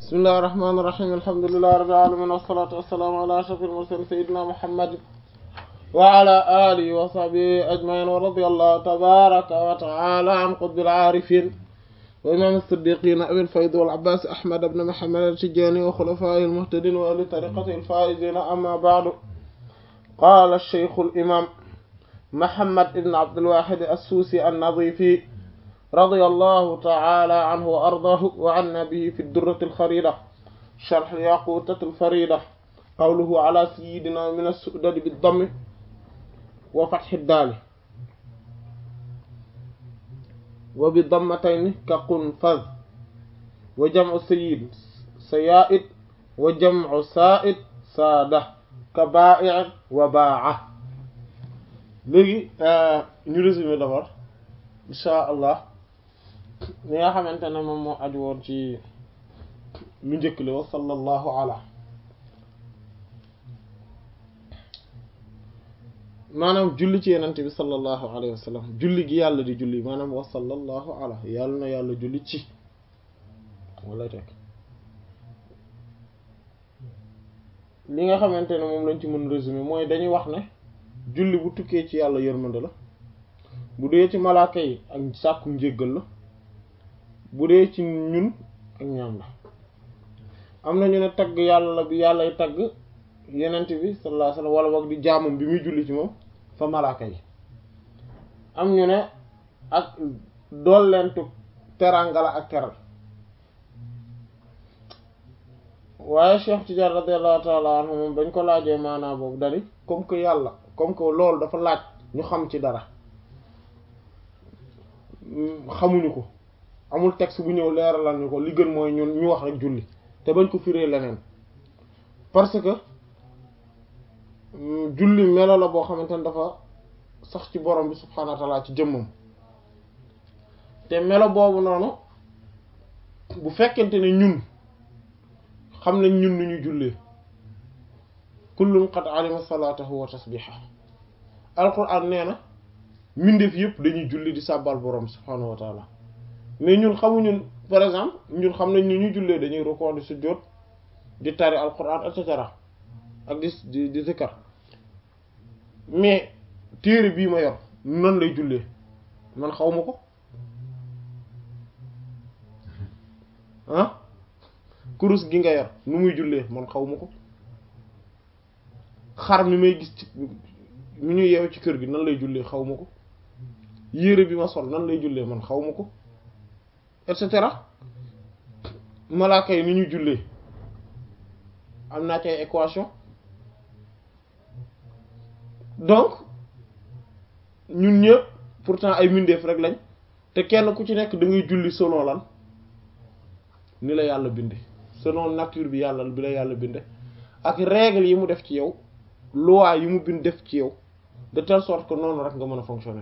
bismillahi rahmaani rahiim alhamdulillahi rabbil aalamiin wassalaatu wassalaamu ala ashrafil mursaliin sayyidina muhammadin wa ala alihi wa sahbihi ajma'iin wa radiyallahu tabaaraka wa ta'ala an qutbil aarifiin wa imaam as-siddiqiin abil fayd wal abbaas ahmad ibn muhammad at-tijaani wa xulafaa'ihil muhtadiin wa ahli tariiqatihil faa'iziin amma ba'du qaala ash-shaykh al-imaam muhammad ibn abdul waahid as-suusi an-nadiifi رضي الله تعالى عنه وأرضاه وعنا به في الدرة الخريدة شرح الياقوتة الفريدة قوله على سيدنا من السؤدد بالضم وفتح الدال وبضمتين كقنفذ وجمع سيد سيائد وجمع سائد سادة كبائع وباعة léegi ñu résumé d'abord insha allah li nga xamante ne moom moo aju woon ci lu njëkk li wa sallallahu ala maanaam julli ci yenente bi sallallahu alayhi wa sallam julli gi yàlla di julli maanaam wa sallallahu ala yàlla na yàlla julli ci wala teg li nga xamante ne moom lañ ci mën résumé mooy dañuy wax ne julli bu tukkee ci yàlla yërmande la bu dee ci malaaka yi ak sàkku njéggal la bu dee ci ñun ak ñaam la am na ñu ne tagg yàlla la bi yàllay tagg yenent bi sallallahu alayhi wasallam wala boog di jaamam bi muy julli ci moom fa malaaka yi am ñu ne ak doollentu teranga la ak teral waaye Cheikh Tidiane radiyallahu ta'ala anhu moom bañ ko laajee maanaa boobu dani comme que yàlla comme que loolu dafa laaj ñu xam ci dara xamuñu ko amul texte bu ñëw leeralal ñu ko li gën mooy ñun ñu wax rek julli te bañ ko firee leneen parce que julli melo la boo xamante ne dafa sax ci borom bi subhaanahu wa ta'ala ci jëmmam te melo boobu noonu bu fekkente ne ñun xam nañ ñun nu ñuy jullee kullun qad alima salaatahu wa tasbihahu alquran nee na mbindeef yëpp dañuy julli di sàbbal borom subhaanahu wa taala mais ñun xamuñu par exemple ñun xam nañ ni ñuy jullee dañuy rukkoo di sujjóot di tari alquran et cetera ak di di di zikkar mais téere bii ma yor nan lay jullee man xaw ma ko ah kurus gi nga yor nu muy jullee man xaw ma ko xar mi may gis ci mi ñu yeew ci kër gi nan lay jullee xaw ma ko yére bi ma sol nan lay jullee man xaw ma ko et cetera malaaka yi ni ñu jullee am naa ci ay équation donc ñun ñëpp pourtant ay mbindeef rek lañ te kenn ku ci nekk da ngay julli selon lan ni la yàlla binde selon nature bi yàlla bi la yàlla binde ak règle yi mu def ci yow loi yi mu bind def ci yow de telle sorte que noonu rek nga mën a fonctionner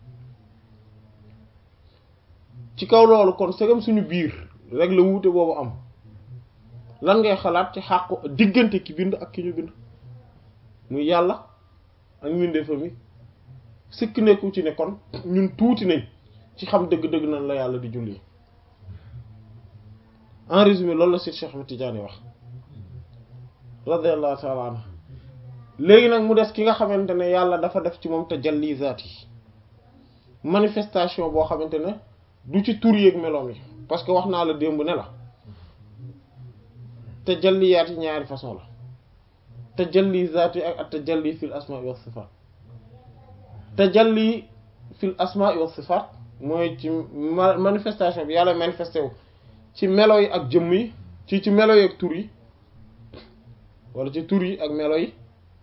ci kaw loolu kon segam suñu biir rek la wuute boobu am lan ngay xalaat ci xàqu diggante ki bind ak ki ñu bind muy yàlla ak mbindeefam mi sikk nekku ci ne kon ñun tuuti nañ ci xam dëgg-dëgg nan la yàlla di julli en résumé loolu la Cheikh Ahmed Tidiane wax radiyallahu ta'ala anhu léegi nag mu des ki nga xamante ne yàlla dafa def ci moom tajalli zaat yi manifestation boo xamante ne du ci tur yeeg meloom yi parce que wax naa la démb ne la tajalliyaat yi ñaari façon la tajalli zaat yi ak ak tajalli fil asmaa wa sifaat tajalli fil asmaa wa sifaat mooy ci manifestation bi yàlla manifesté wu ci melo yi ak jëmm yi ci ci melo yi ak tur yi wala ci tur yi ak melo yi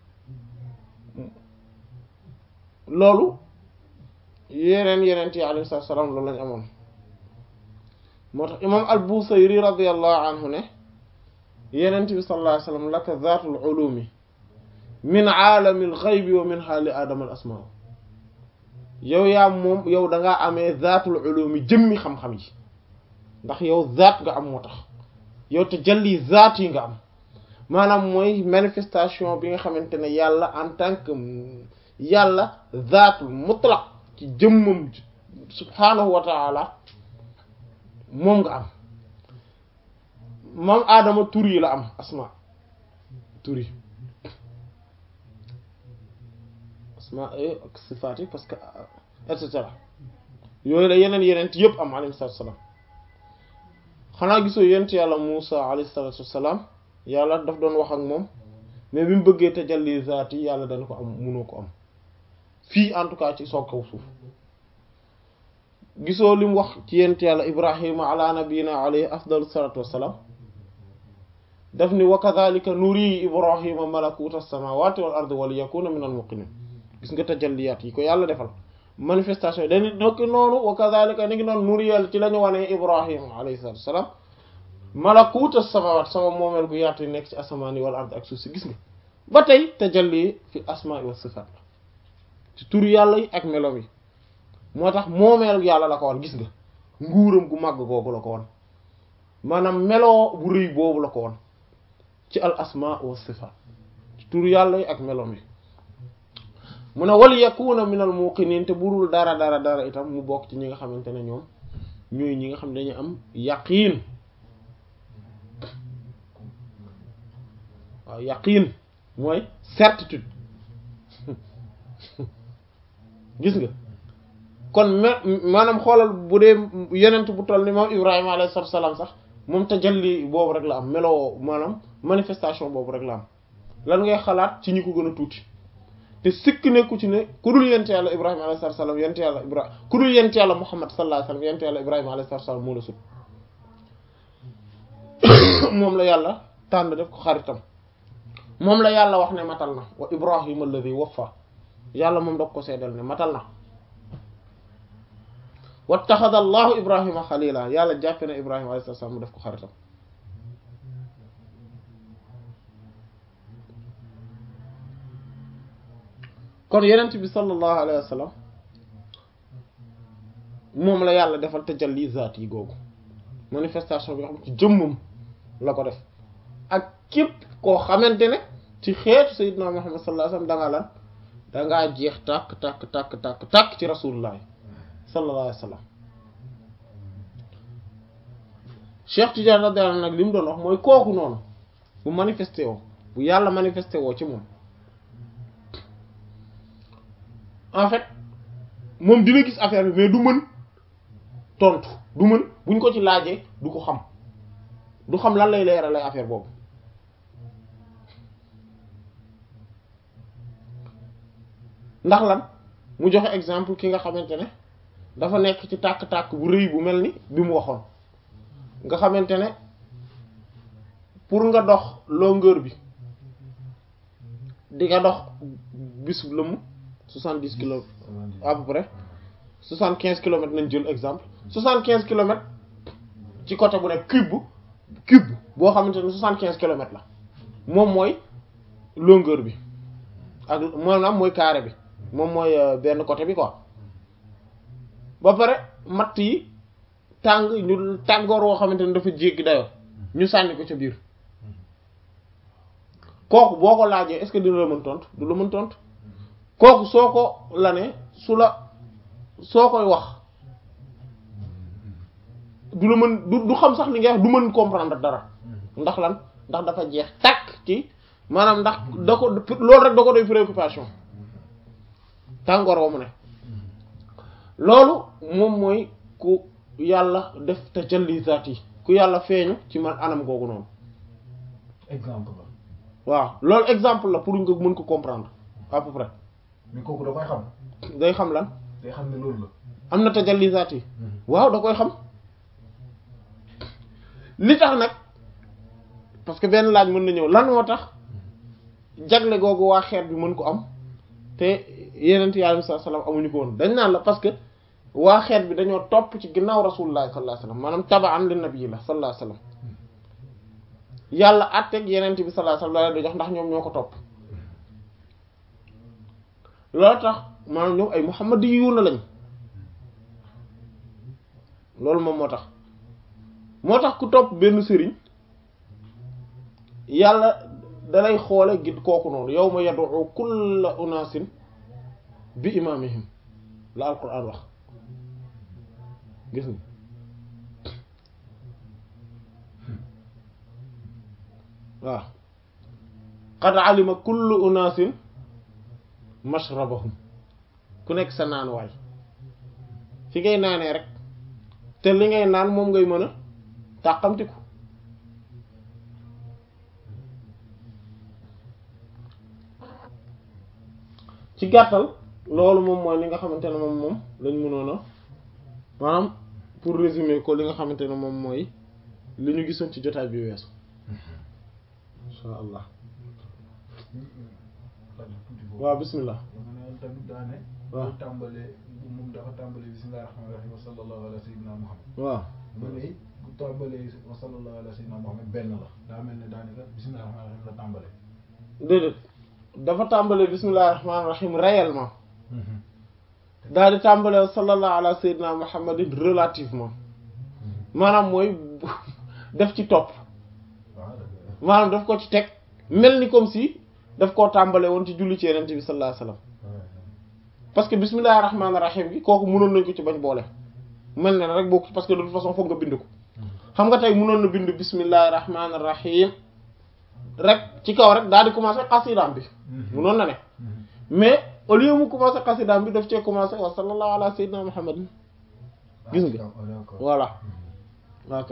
loolu yeneen yeneen yi alayhi salaam loolu lañ amoon moo tax imam al-Busayri radiyallahu anhu ne yenent bi sallallahu alayhi wasallam laka zaatul ulumi min aalamil ghaybi wa min haali aadama al asmaa yow yaa moom yow da ngaa amee zaatul ulumi jëmmi xam-xam yi ndax yow zaat nga am moo tax yow te jalli zaat yi nga am maanaam mooy manifestation bi nga xamante ne yàlla en tant que yàlla zaatul mutlaq ci jëmmam subhaanahu wa taala moom nga am maam aadama tur yi la am asma tur yi asma ak sifaat yi parce que et cetera yooyu la yeneen yeneen yëpp am alayhi salaatu salaam xanaa gisoo yent yàlla Muusa alayhi salaatu salaam yàlla daf doon wax ak moom mais bi mu bëggee tajalli zaat yi yàlla dana ko am munoo ko am fii en tout cas ci soog kaw suuf gisoo li mu wax ci yent yàlla Ibrahima ala nabiyina alayhi afdalu salaatu wassalaam daf ni wa kadhalika nuri Ibrahima malakuta samawati wal ardi wa liyakuna min al muqinin gis nga tajalliyaat yi ko yàlla defal manifestation yi dañu nokki noonu wa kadhalika ni ngi noonu nuriyal ci la ñu wanee Ibrahima alayhi salaatu wassalaam malakuta samawat sama moomeel gu yaatu yi nekk ci asamaan yi wal ard ak suuf si gis nga ba tey tajalli fi asmaa wa sifaat la ci tur yàlla yi ak melo yi moo tax moomeel yàlla la ko woon gis nga nguuram gu màgg googu la ko woon maanaam meloo bu rëy boobu la ko woon ci al asmaa wa sifaat ci tur yàlla yi ak melom yi mu ne wal yakuna min al muqinin te burul dara dara dara itam mu bokk ci ñi nga xamante ne ñoom ñooy ñi nga xam ne dañu am yaqiin waaw yaqiin mooy certitude gis nga kon me maanaam xoolal bu dee yenent bu toll ni moom Ibrahima alayhi salaatu salaam sax moom tajalli boobu rek la am meloo maanaam manifestation boobu rek la am lan ngay xalaat ci ñi ko gën a tuuti te sikk nekku ci ne ku dul yent yàlla Ibrahima alayhi salaatu salaam yent yàlla Ibrahima ku dul yent yàlla Muhammad sallallahu alayhi wasallam yent yàlla Ibrahima alayhi salaatu salaam moo la sut moom la yàlla tànn def ko xaritam moom la yàlla wax ne matal na wa Ibrahima alladhi waffa yàlla moom dog ko seedal ne matal na wattaxada allahu ibrahima xalila yàlla jàppe na ibrahima alayhi salaam mu def ko xaritam kon yenent bi sallallahu alayhi wa sallam moom la yàlla defal tajalli zaat yi googu manifestation bi nga xam ci jëmmam la ko def ak képp koo xamante ne ci xeetu sayyidina muhammad sallallahu alayhi wa sallam dangaa lan dangaa jeex tàkk tàkk tàkk tàkk tàkk ci rasulullah sallallahu alayhi wa sallam Cheikh Tidiane radiyallahu anhu nag li mu doon wax mooy kooku noonu bu manifesté woo bu yàlla manifesté woo ci moom en fait moom dina gis affaire bi mais du mën tontu du mën buñ ko ci laajee du ko xam du xam lan lay leeral lay affaire boobu ndax lan mu joxe exemple ki nga xamante ne dafa nekk ci tàkk-tàkk bu rëy bu mel ni bi mu waxoon nga xamante ne pour nga dox longueur bi di nga dox bis lëmm soixante dix kilomètres à peu près soixante quinze kilomètres nañ jël exemple soixante quinze kilomètres ci côté bu nekk cube cube boo xamante ne soixante quinze kilomètres la moom mooy longueur bi ak maanaam mooy carré bi moom mooy benn côté bi quoi ba pare matt yi tàng ñu tàngoor woo xamante ne dafa jéggi dayoo ñu sànni ko ca biir kooku boo ko laajee est-ce que dina la mën tontu du la mën tontu kooku soo ko la ne su la soo koy wax du la mën du du xam sax li nga wax du mën comprendre dara ndax lan ndax dafa jeex tàkk ci maanaam ndax da ko loolu rek da ko doy préoccupation tàngoor wa mu ne loolu moom mooy ku yàlla def tajalli zaat yi ku yàlla feeñu ci man anam googu noonu exemple la. waaw loolu exemple la pour nga mën ko comprendre à peu près mais kooku da koy xam. day xam lan day xam ne loolu la. am na tajalli zaat yi waaw da koy xam li tax nag parce que benn laaj mën na ñëw lan moo tax jagle googu waa xeet bi mën ko am te yeneen yi alayhi salaam amuñu ko woon dañ naan la parce que waa xeet bi dañoo topp ci ginnaaw rasulullah sallallahu alayhi wasallam maanaam tabaan li nabi la sallallahu alayhi wasallam yàlla àtteeg yeneen bi sallallahu alayhi wasallam da jox ndax ñoom ñoo ko topp loolu tax maanaam ñoom ay muhammadiyuuna lañ loolu moom moo tax moo tax ku topp benn sëriñ yàlla dalay xoole gi kooku noonu yawma yad'u kulla unaasin bi imaamihim la alquran wax gis nga waaw qad alima kullu unaasin mashrabahum ku nekk sa naan waay fi ngay naanee rek te li ngay naan moom ngay mën a tàqamtiku ci gàttal loolu moom mooy li nga xamante ne moom moom lañ mënoon a maanaam pour résumer ko li nga xamante ne moom mooy li ñu gisoon ci jotaay bi weesu insha allah waaw bismillah dama ne tamit daane waaw. bu tàmbalee moom dafa tàmbalee bismillahi rahmaani rahim wa sallallahu ala sayyidina muhammad waaw mu ne bu tàmbalee wa sallallahu ala sayyidina muhammad benn la daa mel ne daanaka bismillahi rahmaani rahim la tàmbalee déedéet dafa tàmbalee bismillahi rahmaani rahim réellement daal di tàmbalee sallallahu ala sayyidina muhammadin relativement maanaam mooy def ci topp waaw dëgg maanaam daf ko ci teg mel ni comme si daf koo tàmbale woon ci julli ci yenente bi sallallahu alayhi wasallam parce que bismillahi rahmaani rahim gi kooku mënoon nañ ko ci bañ boole mel ne rek bokk parce que de toute façon foog nga bind ko xam nga tey mënoon na bind bismillahi rahmaani rahim rek ci kaw rek daal di commencer xasidaam bi mënoon na ne mais au lieu mu commencer xasidaam bi daf cee commencer wa sallallahu ala sayyidina muhammadin gis nga d'accord voilà ok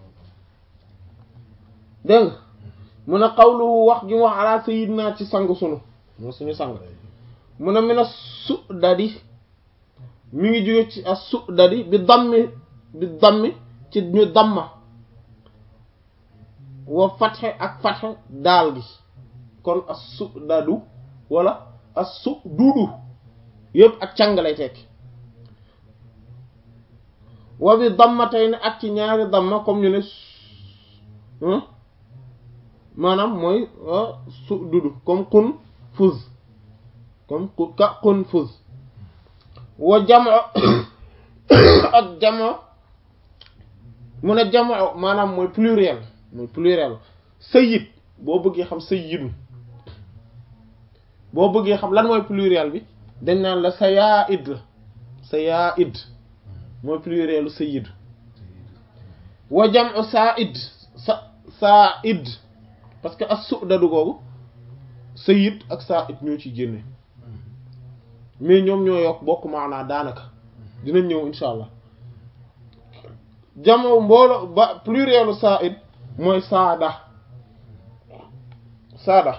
dégg nga mu ne xawluhu wax gi mu wax ala sayyidina ci sang sunu moo suñu sang mu ne mi ne su dadi mi ngi jóge ci as su dadi bi dammi bi dammi ci ñu damma wa fatxe ak fatxe daal gi kon as su dadu wala as su dudu yëpp ak càng lay tekki wa bi damma tey ne ak ci ñaari damma comme ñu ne su- maanaam mooy su dudu comme kun fuz comme ku ka kun fuz wa jamo ak jamo mu ne jamo maanaam mooy pluriel mooy pluriel sayyid boo bëggee xam sayyidu boo bëggee xam lan mooy pluriel bi dañ naan la sayaid la sayaid mooy plurielu sayyid wa jam'u sa'id sa sa'id parce que as su'dadu googu sayyid ak sa'id ñoo ci génne mais ñoom ñoo yokk bokk maanaa daanaka dinañ ñëw insha allah jam'u mboolo ba plurielu sa'id mooy saada saada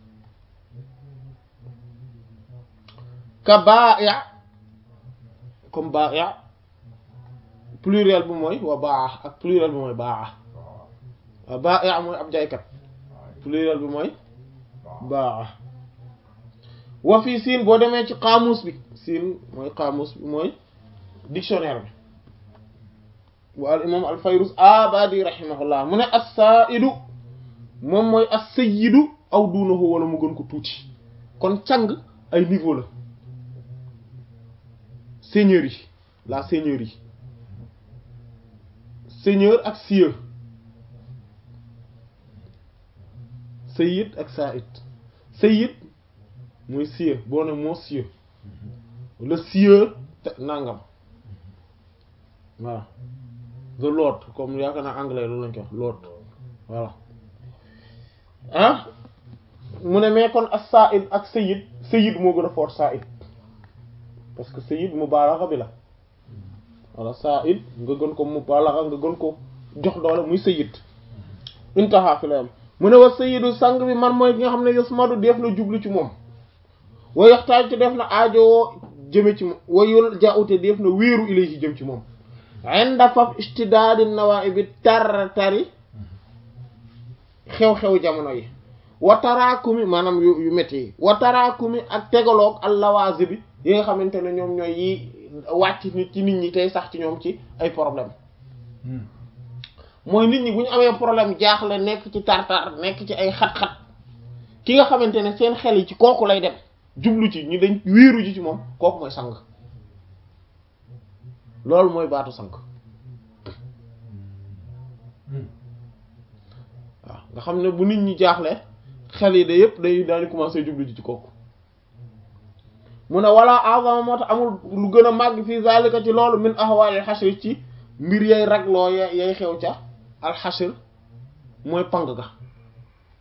ka ba'i' comme ba'i' pluriel bi mooy wa baa ak pluriel bi mooy baa wa ba'i' mooy ab jaaykat pluriel bi mooy baa wa fii siin boo demee ci xaamus bi siin mooy xaamus bi mooy dictionnaire bi wa al imam al fayruz abadi rahimahullah mu ne as-sa'idu moom mooy as-sayyidu aw duunahu wala mu gën ko tuuti kon càng ay niveau la seigneurie la seigneurie seigneur ak sieur sayyid ak sa'id sayyid mooy sieur boo ne monsieur le sieur te nangam voilà the lord comme yaakaar naa anglais loolu lañ ko wax lord voilà ah mu ne mais kon as sa'id ak sayyid sayyid moo gën a fort sa'id parce que sayyid mubaalaxa bi la wala sa'id nga gën ko mubaalaxa nga gën ko jox doole muy sayyid intaha fi la yam mu ne wa sayyidu sang bi man mooy ki nga xam ne yusmadu def na jublu ci moom wa yaxtaaj te def na aajowoo jëme ci moom wa yul jaute def na wéeru ilayhi jëm ci moom inda faf istidaadi nawaa'i bi tar tari xew-xew jamono yi wa taraakumi maanaam yu yu métti yi wa taraakumi ak tegaloog al lawaazi bi yi nga xamante ne ñoom ñooy yi wàcc nit ci nit ñi tey sax ci ñoom ci ay problème mooy nit ñi bu ñu amee problème jaaxle nekk ci tartar nekk ci ay xat-xat ki nga xamante ne seen xel yi ci kooku lay dem jublu ci ñu dañ wéeru ji ci moom kooku mooy sang loolu mooy baatu sang waaw nga xam ne bu nit ñi jaaxle xel yi de yëpp day daal di commencer jublu ji ci kooku mu ne wala azama moo tax amul lu gën a màgg fii zalika ci loolu min ahwalil xasri ci mbir yay ragloo ya yay xew ca alxashr mooy pang ga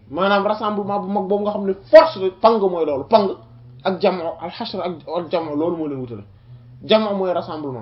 maanaam rassemblement bu mag boobu nga xam ne force de pang mooy loolu pang ak jamo al hashr ak al jamo loolu moo leen wutale jamo mooy rassemblement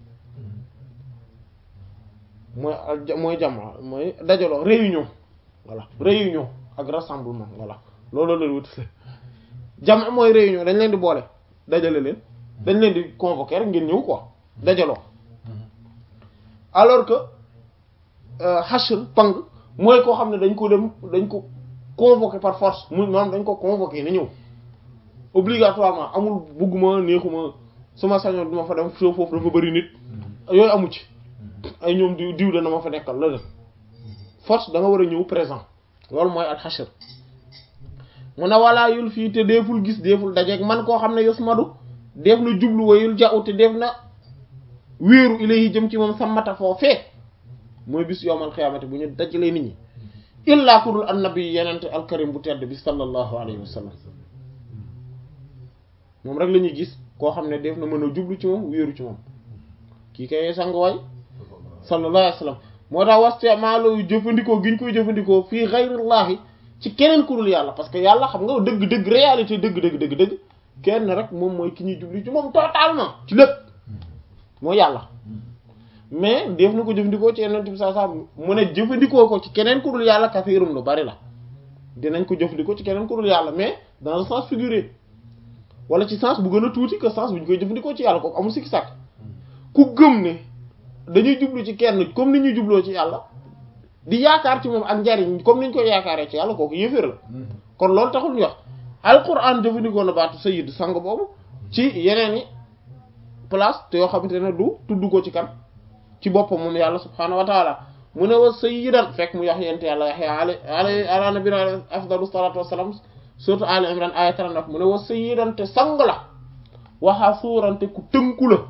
mooy al mooy jamo mooy dajaloo réunion voilà réunion ak rassemblement voilà loolu leen wutale jamo mooy réunion dañ leen di boole dajale leen dañ leen di convoquer rek ngeen ñëw quoi dajaloo alors que hashr pang mooy koo xam ne dañ ko dem dañ ko convoqué par force mu maanaam dañ ko convoqué na ñëw obligatoirement amul bugguma neexuma suma sañoon duma fa dem soo foofu dafa bëri nit yooyu amu ci ay ñoom diw diw dana ma fa nekkal la force da nga war a ñëw présent loolu mooy al hashr mu ne walaa yul fii te deeful gis deeful dajeeg man koo xam ne yos madu def na jublu wayul ja'u te def na wéeru ilayhi jëm ci moom sammata foofee mooy bis yowmal xiyaamati bu ñu dajalee nit ñi illaa ku dul annabi yenente alkarim bu tedd bi sallallahu alayhi wa sallam moom rek la ñuy gis koo xam ne def na mën a jublu ci moom wéeru ci moom kii kay sang waay sallallahu alayhi wa sallam moo tax waste maalo jëfandikoo gi ñu koy jëfandikoo fii xayrillaahi ci keneen ku dul yàlla parce que yàlla xam nga dëgg dëgg réalité dëgg dëgg dëgg dëgg kenn rek moom mooy ki ñuy jublu ci moom totalement ci lépp mooy yàlla mais def na ko jëfandikoo ci yeneen bi saa saa mu ne jëfandikoo ko ci keneen ku dul yàlla kasiirum lu bari la dinañ ko jëfandikoo ci keneen ku dul yàlla mais dans le sens figuré wala ci sens bu gën a tuuti que sens bu ñu koy jëfandikoo ci yàlla kooku amul sikki sàkk ku gëm ne dañuy jublu ci kenn comme ni ñuy jubloo ci yàlla di yaakaar ci moom ak njariñ comme ni ñu koy yaakaaree ci yàlla kooku yéeféer la kon loolu taxul ñu wax alquran jëfandikoo na baatu sayyid sang boobu ci yeneen i place te yoo xamante ne du tudd ko ci kan ci boppam moom yàlla subhaanahu wa taala mu ne wa sayyidan fekk mu wax yente yàlla yaxya ala ala ala nabina afdalu salatu wassalam surtout ali imran aya 39 mu ne wa sayyidan te sang la waxa suurante ku tënku la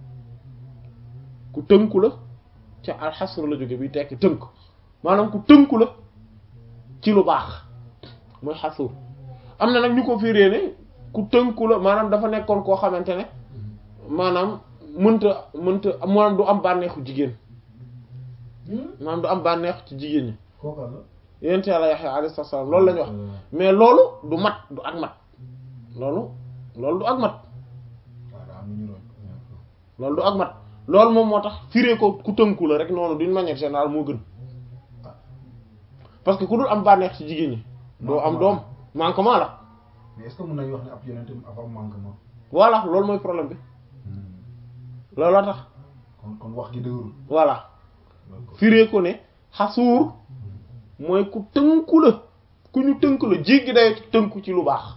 ku tënku la ca alxasr la jóge bi tekki tënk maanaam ku tënku la ci lu baax mooy xasuur am na nag ñu ko firée ne ku tënku la maanaam dafa nekkoon koo xamante ne maanaam mënta mënta maanaam du am bànneexu jigéen maanaam du am bànneex ci jigéen ñi kooka la yent yàlla Yaxya alayhi salaam loolu la ñu wax mais loolu du mat du ak mat loolu loolu du ak mat waaw daa am lu ñu roñ loolu du ak mat loolu moom moo tax firee ko ku tënku la rek noonu d'une manière générale moo gën parce que ku dul am bànneex ci jigéen ñi doo am doom manquement la mais est-ce que mën nañu wax ne ab yonent avant manquement voilà loolu mooy problème bi loolu la tax kon kon wax gi dëgërul voilà firee ko ne xasuur mooy ku tënku la ku ñu tënku la jéggi day tënku ci lu baax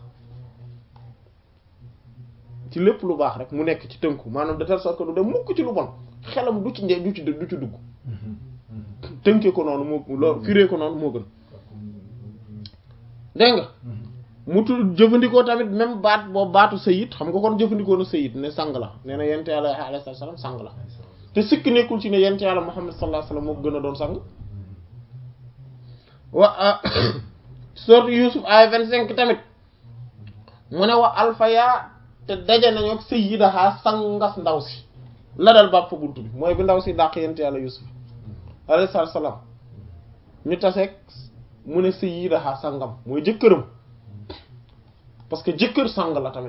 ci lépp lu baax rek mu nekk ci tënku maanaam de telle sorte que du dem mukk ci lu bon xelam du ci nje du ci du ci dugg tënkee ko noonu moo loolu firee ko noonu moo gën dégg nga mu tudd jëfandikoo tamit même baat boobu baatu sayid xam nga kon jëfandikoo na sayid ne sang la nee na yent yàlla alayhi salaam sang la te sikk nekkul ci ne yent yàlla Muhammad sallallahu alayhi wasallam moo gën a doon sang wa sourate Yusuf ay vingt-cinq tamit mu ne wa alfaya te daje nañu ak sayyidaha sangas ndaw si la dal bàpp fa buntu bi mooy bi ndaw si dàq yent yàlla Yusuf alayhi salaam ñu taseeg mu ne sayyidaha sangam mooy jëkkëram parce que jëkkër sang la tamit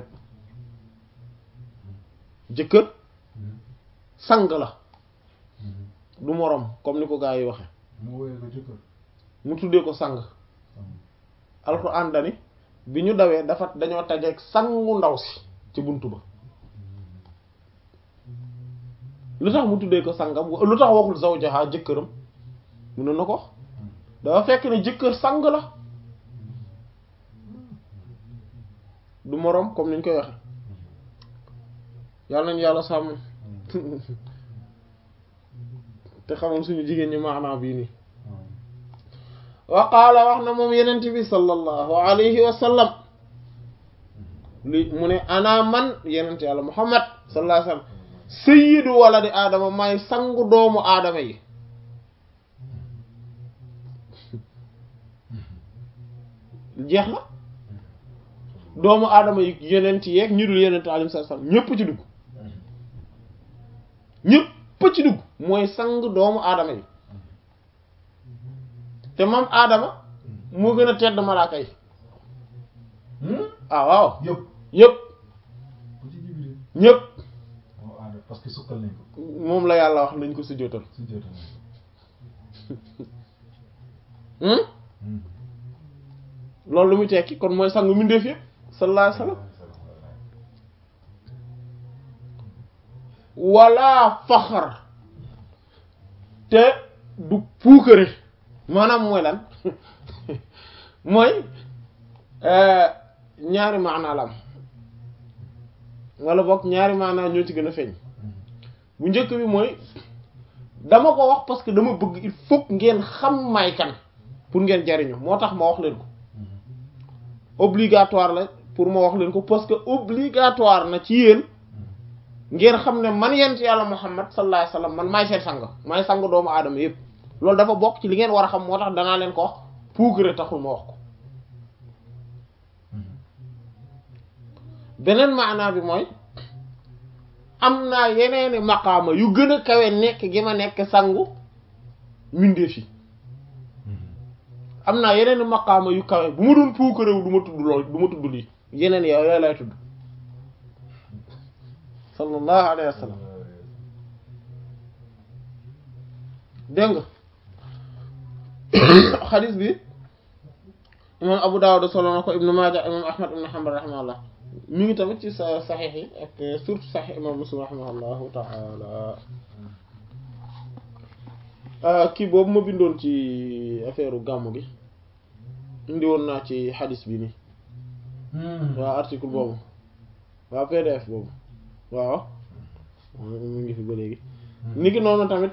jëkkër sang la du moroom comme ni ko gaa yi waxe mu woowee ko jëkkër mu tuddee ko sang alxuraan dani bi ñu dawee dafa dañoo tajeeg sangu ndaw si ci buntu ba lu tax mu tuddee ko sangam lu tax waxul zawjaha jëkkëram mënoon na ko wax dafa fekk ne jëkkër sang la du moroom comme niñ koy waxe yàlla nañu yàlla sàmm te xamal suñu jigéen ñi maanaa bii nii wa qaala wax na moom yenent bi sallallahu alayhi wa sallam li mu ne ana man yenent yàlla muhammad sallallahu alayhi wa sallam sayyidu waladi aadama may sangu doomu aadama yi jeex na doomu aadama yi yenent yeeg ñu dul yenent alayhi salaam ñépp ci dugg ñépp ci dugg mooy sang doomu aadama yi te moom aadama moo gën a tedd malaaka yi ah waaw yëpp yépp bu ci Jibril ñépp moo aada parce que sukkal nañ ko moom la yàlla wax nañ ko sujjóotal su jota nañ hmm ko loolu lu muy tekki kon mooy sangu mbindeef yépp sallallahu alayhi wasallam wala faxar te du puukare maanaam mooy lan mooy euh, ñaari maanaa la am wala boog ñaari maanaa ñoo ci gën a feeñ bu njëkk bi mooy dama ko wax parce que dama bëgg il faut que ngeen xam may kan pour ngeen jariñu moo tax ma wax leen ko obligatoire la pour ma wax leen ko parce que obligatoire na ci yéen ngeen xam ne man yent yàlla Muhammad sallallahu alayhi wasallam man maay seen sang maay sang doomu aadama yépp loolu dafa bokk ci li ngeen war a xam moo tax danaa leen ko wax puugare taxul ma wax ko beneen maanaa bi mooy am naa yeneeni maqaama yu gën a kawe nekk gi ma nekk sangu mbindeef yi am naa yeneeni maqaama yu kawe bu ma doon puukarewu du ma tudd lool du ma tudd lii yeneen yow yooyu lay tudd sallallahu alayhi wa sallam dégg nga xadis bi imam Abu Dawud solo na ko Ibnu Maaja imam Ahmad ibn Hanbal rahimahullah mi ngi tamit ci sa saxiix yi ak surtout saxiix imam Muslim rahimahullahu taala kii boobu ma bindoon ci affaire gàmmu gi indi woon naa ci xadis bi nii waaw article boobu waaw PDF boobu waaw mu ngi fi ba léegi ni ki noonu tamit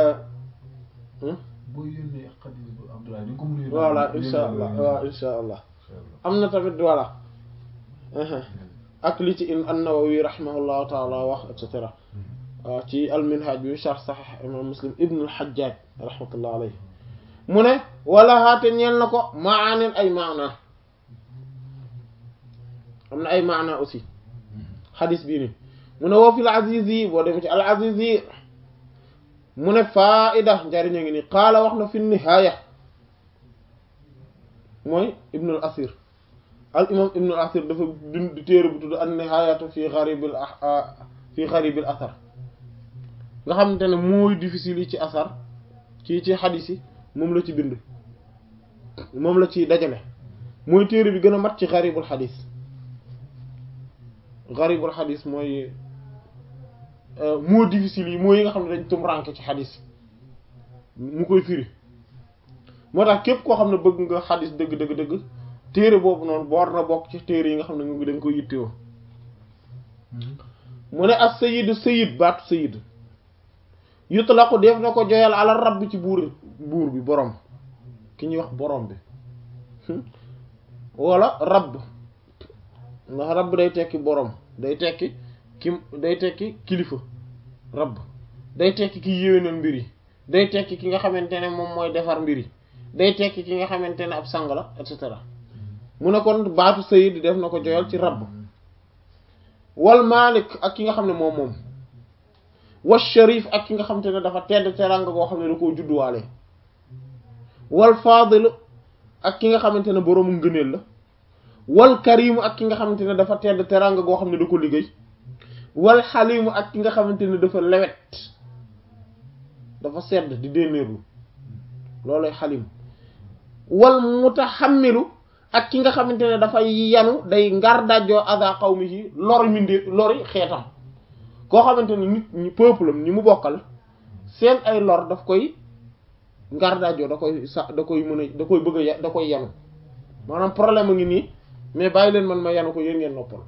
boo yónnee xadis bu Abdoulaye di nga ko mën a voilà insha allah waaw insha allah am na tamit voilà ak li ci in an-Nawawi rahimahullahu taala wax et cetera waaw ci al-Minhaj bi sharh Sahih imam Muslim ibn al-Hajjaj rahmatullah alayhi mu ne wala haate ñeel na ko maanin ay maana am na ay maana aussi xadis bii ni mu ne woo fi al-Azizi boo demee ci al-Azizi mu ne faida njariñ a ngi ni qaala wax na fi nihaaya mooy ibnu al asir al imam ibnu al asir dafa bind téere bu tudd an nihaayatu fi xaribil fi xaribil asar nga xamante ne mooy difficile yi ci asar ci ci xadis yi moom la ci bind moom la ci dajale mooy téere bi gën a mat ci xaribul xadis xaribul xadis mooy moo difficile yi moo yi nga xam ne dañ tumranke ci xadis mu koy firi moo tax képp koo xam ne bëgg nga xadis dëgg dëgg dëgg téere boobu noonu boor na bokk ci téere yi nga xam ne ñu dañ koy yittewoo mu ne as sayid sayid baatu sayid yutlaqu def na ko joyal ala rabb ci buur buur bi borom ki ñuy wax borom bi wala rabb ndax rabb day tekki borom day tekki ki day tekki kilifa rabb day tekki ki yéwénal mbir yi day tekki ki nga xamante ne moom mooy defar mbir yi day tekki ki nga xamante ne ab sang la et cetera mu ne kon baatu sayid def na ko joyal ci rabb wal malik ak ki nga xam ne moom moom wal sharif ak ki nga xamante ne dafa tedd teranga goo xam ne da koo judduwaale wal fadil ak ki nga xamante ne boroomu ngëneel la wal karimu ak ki nga xamante ne dafa tedd teranga goo xam ne da ko liggéey wal xalimu ak ki nga xamante ne dafa lewet dafa sedd di dénnéerlu loolay xalim wal mutaxammilu ak ki nga xamante ne dafa yanu day ngar dajjoo ada qawmihi lori mindi lori xeetam koo xamante ne nit ñi peuple am ñi mu bokkal seen ay lor daf koy ngar dajjoo da koy sa da koy mën a da koy bëgg a da koy yanu maanaam problème a ngi nii mais bàyyi leen man ma yanu ko yéen ngeen noppal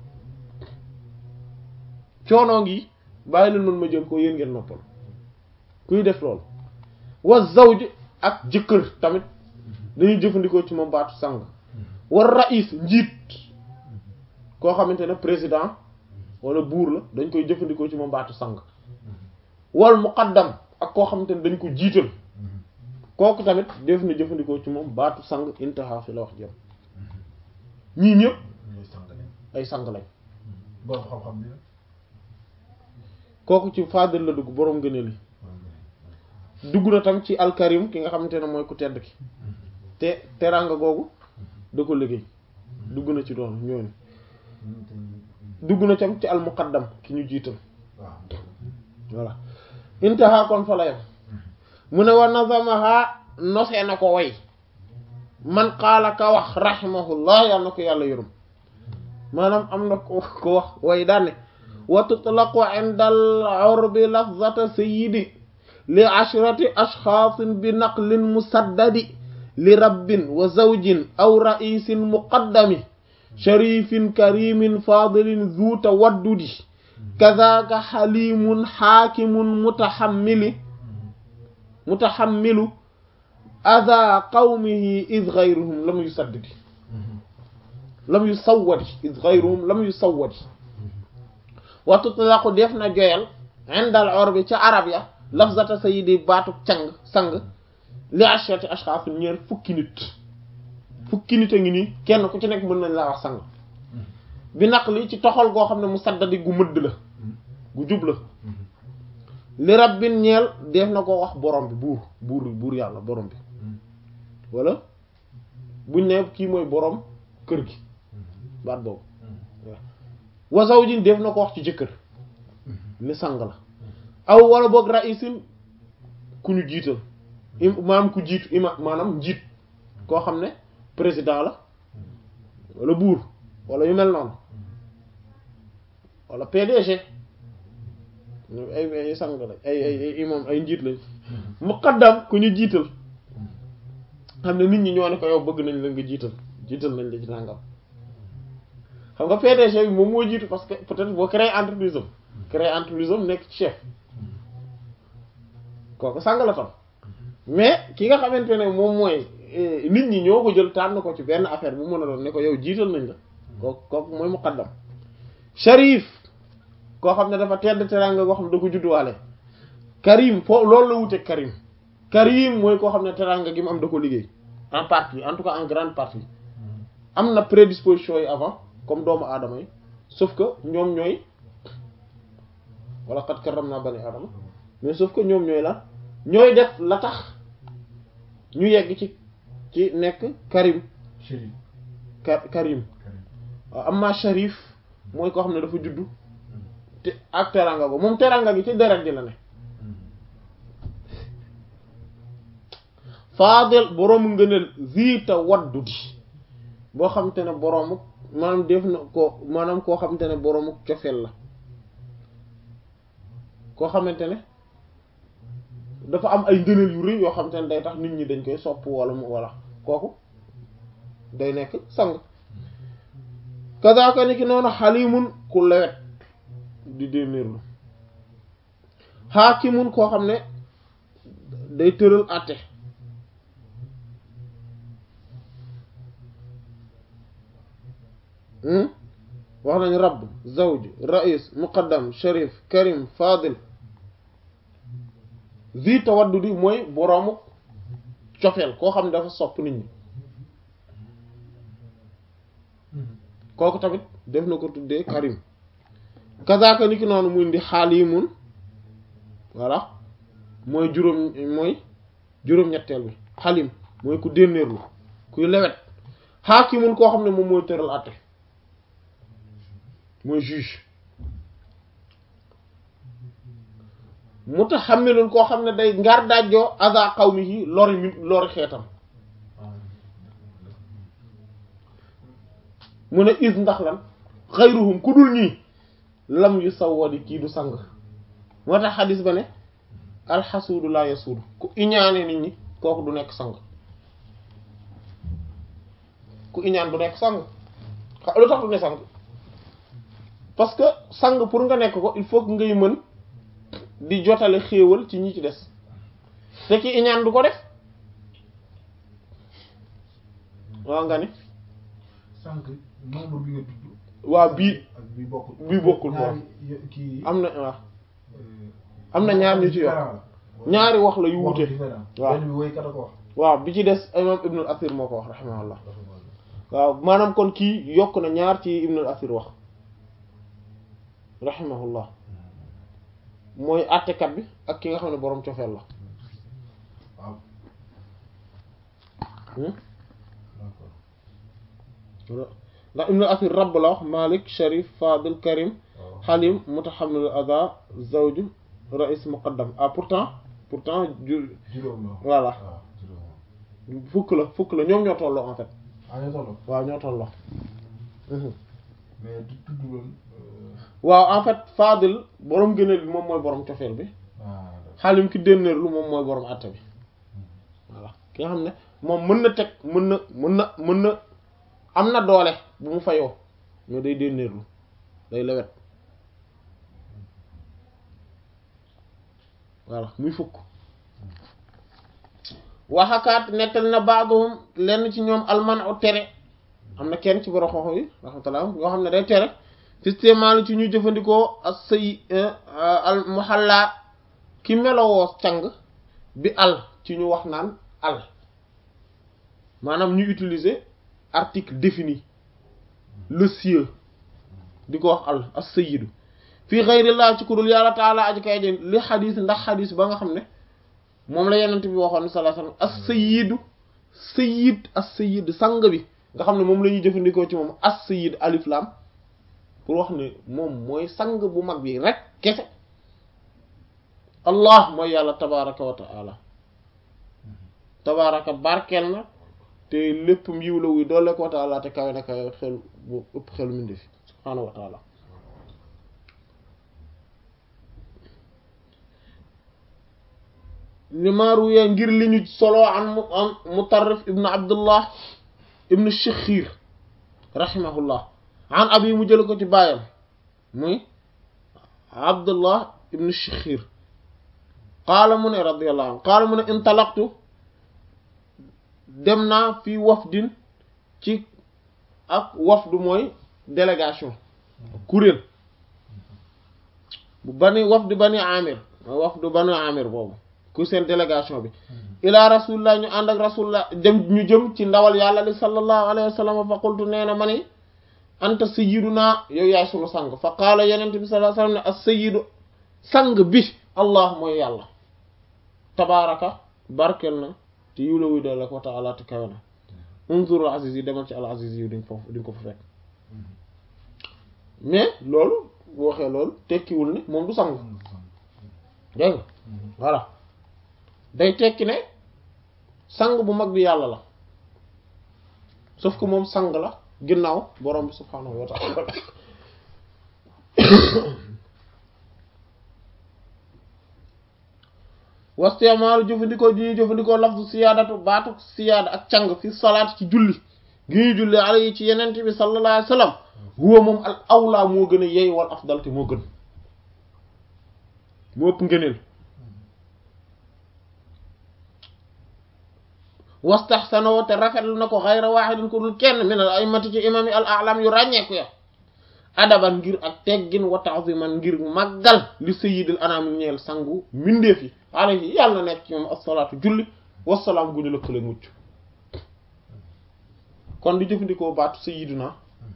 coonoo ngi bàyyi leen man ma jël ko yéen ngeen noppal kuy def loolu wa zawj ak jëkkër tamit dañuy jëfandikoo ci moom baatu sang war raïs njiit koo xamante ne président wala buur la dañ koy jëfandikoo ci moom baatu sang wal muqaddam ak koo xamante ne dañ ko jiital kooku tamit def na jëfandikoo ci moom baatu sang intaha fi la wax jëm ñii ñëpp ay sang lañ borom xam-xam ni kooku ci fadil la dugg boroom gëneel yi dugg na tam ci alkarim ki nga xamante ne mooy ku tedd ki te teraanga googu da ko liggéey dugg na ci doon ñooñu dugg na tam ci al muqaddam ki ñu jiital waaw voilà intaha kon fa la yam mu ne wa nazamaha nosee na ko way man qaala ka wax rahimahullah yàlla na ko yàlla yërëm maanaam am na ko ko wax way daanne wa tutlaqu inda al urbi lafzata sayyidi li ashrati ashxaasin bi naqlin musaddadi li rabbin wa zawjin aw ra'isin muqaddami sharifin karimin fadilin zu tawaddudi kazaaka xalimun xaakimun mutaxammili mutaxammilu ada qawmihi id gayruhum lam yusaddidi lam yusawwadi id gayruhum lam yusawwadi wa tutlaqu def na joyal indal urbi ca arab ya lafzata sayyidi baatu càng sang li ashrati ashxaas ñeer fukki nit fukki nit a ngi nii kenn ku ci nekk mën nañ laa wax sang bi naq li ci toxal goo xam ne mu saddadi gu mëdd la gu jub la li rabbin ñeel def na ko wax borom bi buur buur buur yàlla borom bi wala buñ ne kii mooy borom kër gi baat boobu wa zawjin def na ko wax ci jëkkër ni sang la aw wala boog ra'isin ku ñu jiital maanaam ku jiitu ima maanaam njiit koo xam ne président la wala buur wala yu mel noonu wala PDG ay ay sang lañ ay ay ay imam ay njiit lañ muqaddam ku ñu jiital xam ne nit ñi ñoo ne ko yow bëgg nañ la nga jiital jiital nañ la ci nangam xam nga PDG bi moom moo jiitu parce que peut-être boo créé entreprise am créé entreprise am nekk chef kooku sang la tam mais ki nga xamante ne moom mooy nit ñi ñoo ko jël tànn ko ci benn affaire bu mën a doon ne ko yow jiital nañ la kooku kooku mooy muqaddam sharif koo xam ne dafa tedd teraanga koo xam ne da ko judduwaale karim foo loolu la wute karim karim mooy koo xam ne teraanga gi mu am da ko liggéey en partie en tout cas en grande partie am na prédisposition yi avant comme doomu aadama yi sauf que ñoom ñooy wala qad karramna bani aadama mais sauf que ñoom ñooy la ñooy def la tax ñu yegg ci ci nekk karim Chérif ka karim waaw amma sharif mooy koo xam ne dafa juddu te ak teranga go moom teranga gi ci deret ji la ne faadil boroomu ngëneel ziita waddudi boo xam te ne boroomu maanaam def na ko maanaam koo xamante ne boroomu cofeel la koo xamante ne dafa am ay ngëneel yu rëy yoo xamante ne day tax nit ñi dañ koy sopp wala mu wala kooku day nekk sang kazaaka ni ki noonu xalimun ku lewet di dénnéerlu xaakimun koo xam ne day tëral àtte wax nañ rabb zawj rais muqaddam sharif karim fadil zi tawaddudi mooy boroomu cofeel koo xam ne dafa sopp nit ñi kooku tamit def na ko tuddee karim kazaaka ni ki noonu mu indi xaalimun voilà mooy juróom mooy juróom-ñetteel bi xalim mooy ku dénnéerlu kuy lewet xaakimun koo xam ne moom mooy tëral àtte mooy juge mutahammilun koo xam ne day ngar dajjoo aza qawmihi lori mi lori xeetam mu ne is ndax lan xayruhum ku dul ñii lam yu sawwadi kii du sang moo tax xadis ba ne alxasuudu la yasuudu ku iñaane nit ñi kooku du nekk sang ku iñaan du nekk sang xa lu tax du ne sang parce que sang pour nga nekk ko il faut que ngay mën di jotale xéewal ci ñi ci des te ki iñaan du ko def waaw nga ni sànq nombre bi nga tudd. waaw bii ak bii bokkul. bii bokkul quoi ñaari kii. am na waaw am na ñaar ñu ci wax ñaari wax la yu wuute waaw benn bi woykat a ko wax. waaw bi ci des imam ibnul asir moo ko wax rahimahullah waaw maanaam kon kii yokk na ñaar ci ibnul asir wax rahimahullah mooy àttekat bi ak ki nga xam ne boroom cofeel la waaw. hmm ndax ibnu asir rabb la wax malik sharif fadil karim halim mutahammil ada zawju rais muqaddam ah pourtant pourtant ju juróom la voilà waaw juróom fukk la fukk la ñoom ñoo tolloo en fait ah ñoo tolloo waaw ñoo tolloo mais du tudd woon waaw en fait fadil borom gëneel bi moom mooy borom cofeel bi ah xaalim ki dénnéer lu moom mooy borom àtte bi voilà ki nga xam ne moom mën na teg mën na mën na mën na am na doole bu mu fayoo mais day dénnéerlu day lewet voilà muy fukk waxakaat nettali na baaduhum lenn ci ñoom alman u tere am na kenn ci borom xoxo yi rahmatullah yoo xam ne day tere fistémalu ci ñu jëfandikoo as say al muhalla ki melowoo càng bi al ci ñu wax naan al maanaam ñu utiliser article défini le sieur di ko wax al as-sayyidu fii ghayrillah ci kudul yàlla taala aji kay jën li xadis ndax xadis ba nga xam ne moom la yenent bi waxoon sallallahu alayhi wasallam as-sayyidu sayyid as-sayyid sang bi nga xam ne moom la ñuy jëfandikoo ci moom as-sayyid alif lam pour wax ne moom mooy sang bu mag bi rek kese allah mooy yàlla tabaraka wa taala tabaraka barkeel na te lépp yiw la wuy doole ko wa taala te kawe na kawe xel bu ëpp xelu mindi fi subhaanahu wa taala limaaruye ngir li ñu solo an mu an mutarrif ibnu abdullah ibnu shikhir rahimahullah an abi mu jël ko ci baayam muy abdullah ibnu shikhir qaala mu ne radiyallahu anhu qaala mu ne intalaqtu dem naa fi wafdin ci ak wafdu mooy délégation kuréel bu bani wafdu bani amir mooy wafdu bani amir boobu ku seen délégation bi ila rasulillah ñu ànd ak rasulillah dem ñu jëm ci ndawal yàlla li sallallahu alayhi wa sallam fa qultu nee na ma ni anta sayyiduna yow yaay sunu sang fa qaala yenente bi sallallahu alayhi wa sallam ne as-sayyidu sang bi allah mooy yàlla tabaraka barkel na te yiw la wuy doole ko taala te kawe na unzur al aziz yi demal ci al aziz yi diñ foofu diñ ko fa fekk mais loolu bu waxee loolu tekkiwul ne moom du sang dégg nga voilà day tekki ne sang bu mag bi yàlla la sauf que moom sang la ginnaaw borom bi subhaanahu wa ta'ala wastemaalu jëfandikoo ji ñuy jëfandikoo lafdu siyaadatu baatu siyaada ak càng fi salaat ci julli gi ñuy julli ala yi ci yenent bi sallallahu alayhi wa sallam huwa moom al awla moo gën a yey wal afdal te moo gën moo ëpp ngëneel wastaxsanoo te rafetlu na ko xayra waaxidin ku dul kenn min al aymati ci imam yi al a'lam yu ràññeeku ya adaban ngir ak teggin wa ta'ziman ngir màggal li sayyidil anam ñeel sangu mbindeef yi alayhi yàlla nekk ci moom assalaatu julli wasalaam gu ñu lëkkale mucc kon di jëfandikoo baatu sayyiduna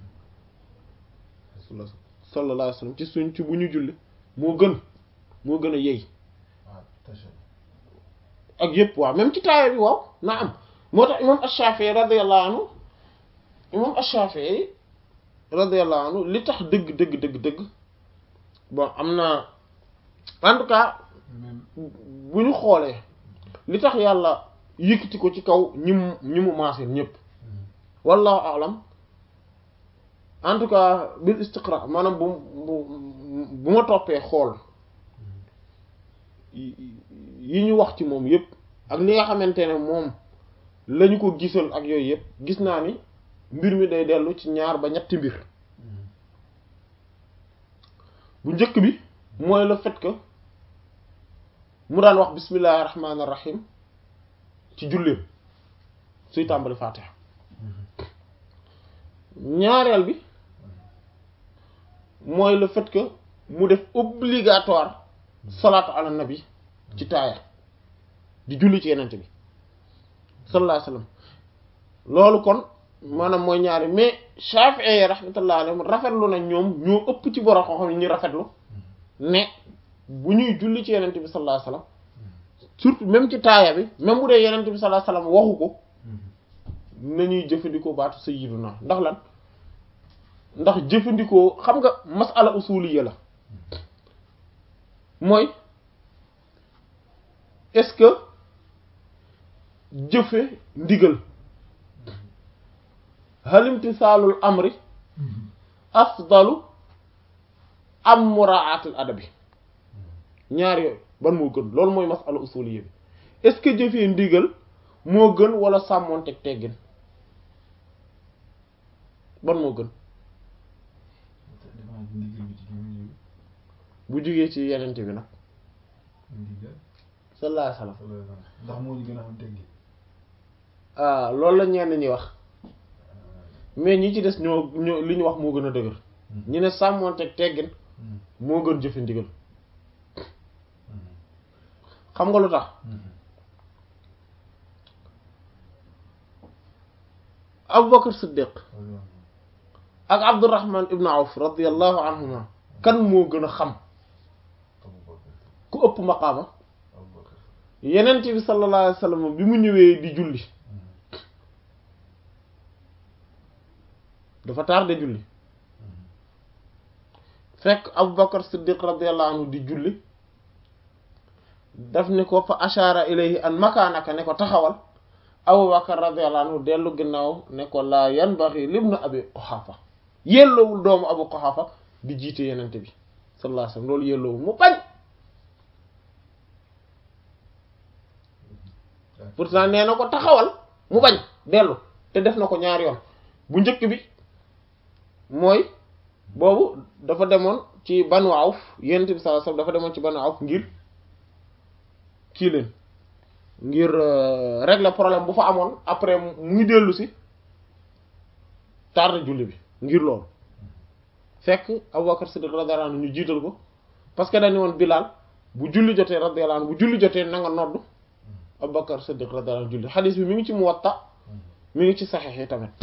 sallallahu alayhi wasallam ci suñ ci bu ñu julli moo gën moo gën a yey ak yëpp waaw même ci taaya bi waaw na am moo tax imam ash-Shafi'i radiyallahu anhu imam ash-Shafi'i radiyallahu anhu li tax dëgg dëgg dëgg dëgg bon am na en tout cas bu ñu xoolee li tax yàlla yëkkati ko ci kaw ñi mu ñi mu maasee ñëpp wallahu a'lam en tout cas bil istiqra maanaam bu bu bu ma toppee xool yi ñu wax ci moom yëpp ak li nga xamante ne moom lañu ko gisal ak yooyu yëpp gis naa ni mbir mi day dellu ci ñaar ba ñetti mbir bu njëkk bi mooy le fait que mu daan wax bismillahi rahmaani rahim ci julleem suy tàmbali faatiha ñaareel bi mooy le fait que mu def obligatoire salaatu ala nabi ci taaya di julli ci yenente bi sallallahu alayhi wasallam loolu kon maanaam mooy ñaari mais Shafi'i rahmatullah alayhim rafetlu na ñoom ñoo ëpp ci borom xam-xam yi ñu rafetlu ne bu ñuy julli ci yenente bi sallallahu alayhi wasallam surtout même ci taaya bi même bu dee yenente bi sallallahu alayhi wasallam waxu ko nañuy jëfandikoo baatu sayyiduna ndax lan ndax jëfandikoo xam nga masala usuliyya la mooy est-ce que jëfe ndigal hal imtisaalul amri afdalu am muraatul adabi ñaar yooyu ban moo gën loolu mooy masala usuliyya bi est-ce que jëfee ndigal moo gën wala sàmmoonteeg teggin ban moo gën damaa ndigal bi ci ñu ñu bu jugee ci yenente bi nag ndigal sallallahu alayhi wasallam ndax moo ñu gën a xam teggi ah loolu la ñenn ñi wax mais ñi ci des ñoo ñoo li ñu wax moo gën a dëgër ñu ne sàmmoonteeg teggin moo gën jëfe ndigal xam nga lu tax Abubakar Siddiq ak Abdurrahman ibn Awf radiyallahu anhuma kan moo gën a xam ku ëpp maqaama yenent bi sallallahu alayhi wasallam bi mu ñëwee di julli dafa tardé julli fekk Abubakar Siddiq radiyallahu anhu di julli daf ni ko fa ashara ilayhi an makaanaka ne ko taxawal Abubakar radiyallahu anhu dellu ginnaaw ne ko laa yanbaghi libnu abi Quhafa yelloowul doomu Abu Quhafa di jiite yenente bi sallallahu alayhi wasallam loolu yelloowul mu bañ pourtant nee na ko taxawal mu bañ dellu te def na ko ñaari yoon bu njëkk bi mooy boobu dafa demoon ci Banu Awf yenente bi sallallahu alayhi wasallam dafa demoon ci Banu Awf ngir kii leen ngir régler problème bu fa amoon après muy dellu si tardé julli bi ngir loolu fekk Abubakar Siddiq radiyallahu anhu ñu jiital ko parce que dañu woon Bilal bu julli jotee radiyallahu anhu bu julli jotee na nga nodd Abubakar Siddiq radiyallahu anhu julli xadiis bi mi ngi ci Muwatta mi ngi ci Sahih yi tamit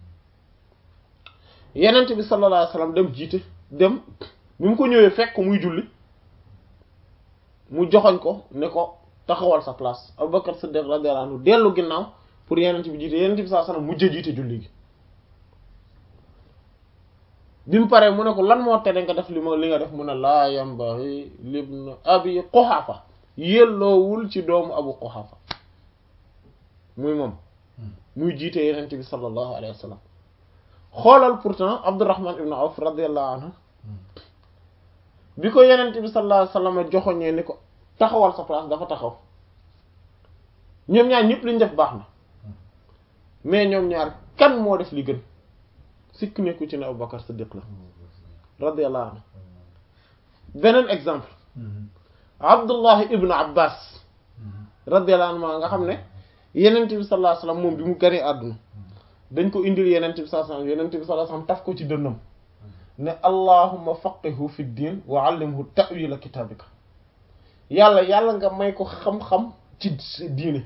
Yonent bi sallallahu alayhi wasallam dem jiite dem bi mu ko ñëwee fekk muy julli mu joxoñ ko ne ko taxawal sa place Abubakar Siddiq radiyallahu anhu dellu ginnaaw pour Yonent bi jiite Yonent bi sallallahu alayhi wasallam mujj jiite julli gi bi mu paree mu ne ko lan moo tere nga def li ma li nga def mu ne laa yambaghi libn abi Quhafa yelloowul ci doomu Abu Quhafa muy moom muy jiite Yonent bi sallallahu alayhi wasallam xoolal pourtant Abdurrahman ibn Awf radiyallahu anhu bi ko Yonent bi sallallahu alayhi wasallam joxoñee ni ko taxawal sa place dafa taxaw ñoom ñaar ñëpp liñ def baax na mais ñoom ñaar kan moo def li gën sikk nekku ci ne Abubakar Siddiq la radiyallahu anhu beneen exemple Abdullah ibn Abbas radiyallahu anhu maa nga xam ne Yonent bi sallallahu alayhi wasallam moom bi mu ganee àdduna dañ ko indil Yonent bi sallallahu alayhi wasallam Yonent bi sallallahu alayhi wasallam taf ko ci dënnam ne allahumma faqihu fi ddin wa allimhu ta'wila kitabika yàlla yàlla nga may ko xam-xam ci diine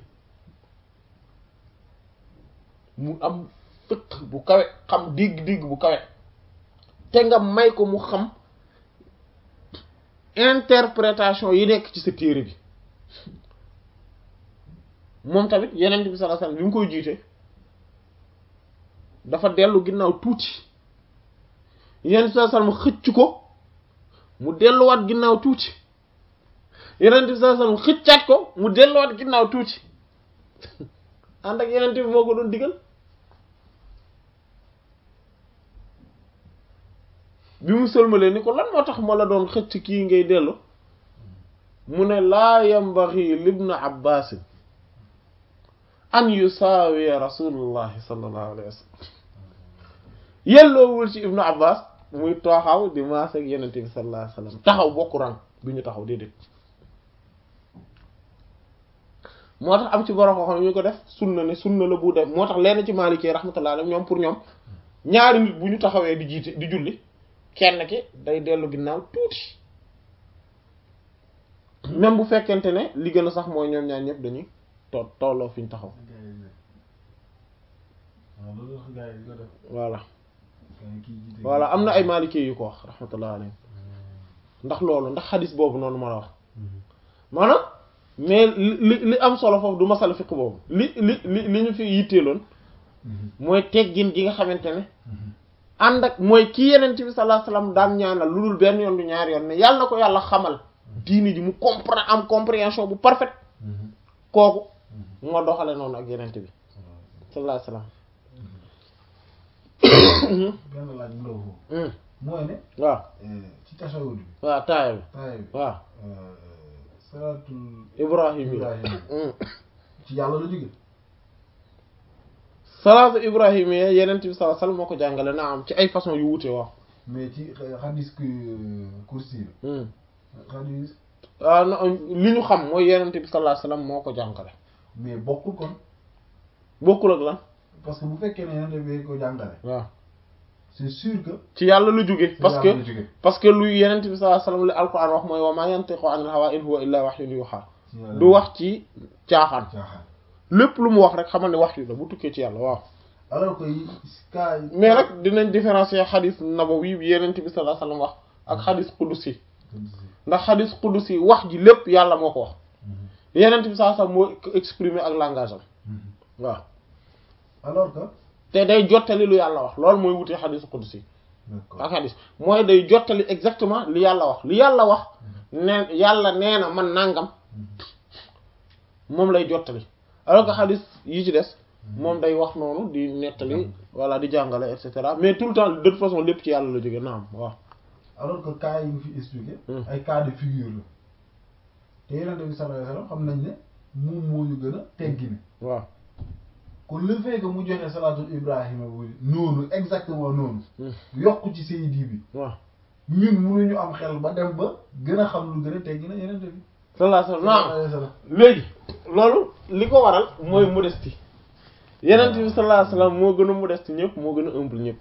mu am fiq bu kawe xam dégg-dégg bu kawe te nga may ko mu xam interprétation yi nekk ci sa téere bi moom tamit yeneen bi sallallahu alayhi wasallam bi mu koy jiite dafa dellu ginnaaw tuuti yeneen bi sallallahu alayhi wasallam xëcc ko mu delluwaat ginnaaw tuuti yeneen bi sallallahu alayhi wasallam xëccaat ko mu delluwaat ginnaaw tuuti ànd ak yeneen bi moo ko doon digal bi mu sëlmalee ni ko lan moo tax ma la doon xëcc kii ngay dellu mu ne laa yambaxi libna abbas an yusaawiya rasulullahi sallallahu alayhi wa sallam yelloowul ci ibnu abbas muy tooxaw di maas ak yenente bi sallallahu alayhi wa sallam taxaw bokku rang bi ñu taxaw déedéet moo tax am ci borom xam ñu ko def sunna ne sunna la bu def moo tax lenn ci maalikee rahmatullah alayhi ñoom pour ñoom ñaari nit bu ñu taxawee di jiite di julli kenn ki day dellu ginnaaw tuuti même bu fekkente ne li gën a sax mooy ñoom ñaar ñëpp dañuy to tolloo fi ñu taxaw voilà voilà am na ay maalikee yu ko wax rahmatullah alayhi ndax loolu ndax xadis boobu noonu ma la wax maanaam mais li li am solo foofu du masala fiq boobu li li li li ñu fi yitteeloon mooy teggin gi nga xamante ne ànd ak mooy ki yenent bi sallallahu alayhi wasallam daan ñaanal lu dul benn yoon du ñaari yoon ne yàlla na ko yàlla xamal diini ji mu comprendre am compréhension bu parfaite kooku moo doxale noonu ak yenent bi sallallahu alayhi wasallam benn laaj bu ndaw foofu Hmm. mooy ne waaw ci tasawud bi waaw taaya bi taay bi waaw salaatul ibrahim yi Ibrahim Hmm. ci yàlla la jóge salaatu ibrahim yi yenent bi sallallahu alayhi wasallam moo ko jàngale na am ci ay façon yu wuute waaw mais ci xadis ku kursi la Hmm. xadis ah non li ñu xam mooy yenent bi sallallahu alayhi wasallam moo ko jàngale mais bokkul kon bokkul ak lan parce que bu fekkee ne yonent bi ko jàngale waaw c'est sûr que ci yàlla lu jóge ci parce que yàlla la jóge parce que lu yenent bi sallallahu alayhi wasallam li alquran wax mooy wa ma yantiqu anil hawa in huwa illa wahyun yuha ci yàlla du wax ci caaxaan caaxaan lépp lu mu wax rek xamal ne wax yu la bu tukkee ci yàlla waaw alors que yi cas yi mais nag dinañ différencier xadis nabawi bi yenent bi sallallahu alayhi wasallam wax ak xadis qudusi ndax xadis qudusi wax ji lépp yàlla moo ko wax yenent bi sallallahu alayhi wasallam moo ko exprimer ak langage am waaw alors que te day jottali lu yàlla wax loolu mooy wutee xadis qudusi d'accord ak xadis mooy day jottali exactement li yàlla wax li yàlla wax ne yàlla nee na man nangam moom lay jottali alors que xadis yi ci des moom day wax noonu di nettali walla di jàngale et cetera mais tout le temps de toute façon lépp ci yàlla la jóge naam waaw alors que cas yi nga fi expliqué Hmm. ay cas de figure la te yonent bi sallallahu alayhi wasallam xam nañ ne moom moo ñu gën a teggine waaw kon le fait que mu joxe salaatul ibrahima bu noonu exactement noonu Hmm. yokk ci sayidi bi waaw ñun mënuñu am xel ba dem ba gën a xam lu gën a teggine yonent bi sallallahu alayhi wasallam sallallahu naam alayhi wasallam léegi loolu li ko waral mooy modestie yenent bi sallallahu alayhi wasallam moo gën a modeste ñëpp moo gën a humble ñëpp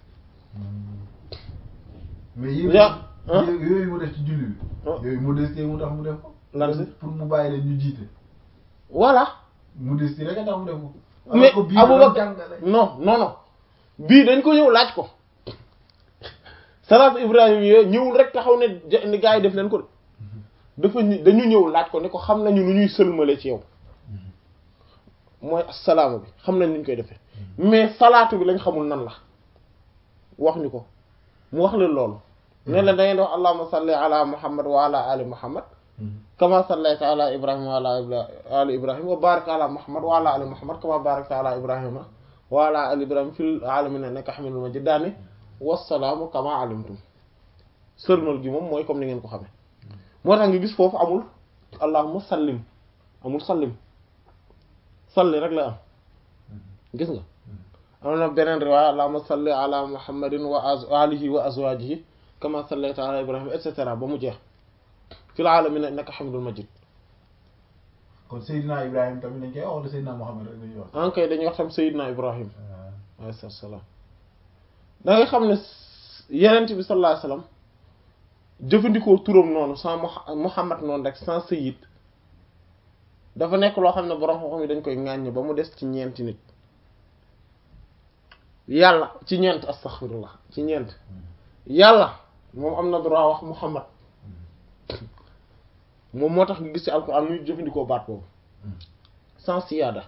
mais yooyu Ja- ah. yooyu yooyu mu def ci julli bi Ah. yooyu modestie mu tax mu def ko Lan si? pour mu bàyyi leen ñu jiite voilà modestie rek a tax mu def ko mais alors que bii dafa Abubakar jàngale non non non bii dañ ko ñëw laaj ko salaatu Ibrahim yooyu ñëwul rek taxaw ne ja- ni gaa yi def leen ko de dafa ñu- dañu ñëw laaj ko ne ko xam nañu nu ñuy sëlmale ci yow mooy asalaama bi xam nañ nu ñu koy defee mais salaatu bi lañ xamul nan la wax ñu ko mu wax leen loolu ne la da ngeen di wax allahumma salli ala muhammad wa ala ali muhammad kama sallayta ala ibrahima wa ala ibra- ali ibrahima wa barik ala muhammad wa ala ali muhammad kama barakta ala ibrahima wa ala ali ibrahima fil alamin innaka hamidul majid daani wassalaamu kama alimtum sëlmal gi moom mooy comme ni ngeen ko xamee moo tax nga gis foofu amul allahumma sallim amul sallim salli rek la am gis nga am na beneen riwaaya allahumma salli ala muhammadin wa az alihi wa azwajihi kama sallayta ala ibrahima et cetera ba mu jeex fil alamin innaka hamidul majid kon Seydina Ibrahima tamit dañ koy wax wala Seydina Mohamed rek dañuy wax. en kay dañuy wax tam Seydina Ibrahim alayhi salaam da ngay xam ne yenent bi sallallahu alayhi wasallam jëfandikoo turam noonu sans Muha- Muhammad noonu rek sans Sayyid dafa nekk loo xam ne borom xam-xam yi dañ koy ŋàññ ba mu des ci ñeenti nit yàlla ci ñeent astaghfirullah ci ñeent yàlla moom am na droit wax Muhammad moom moo tax nga gis ci alquran muy jëfandikoo baat boobu sans siyaada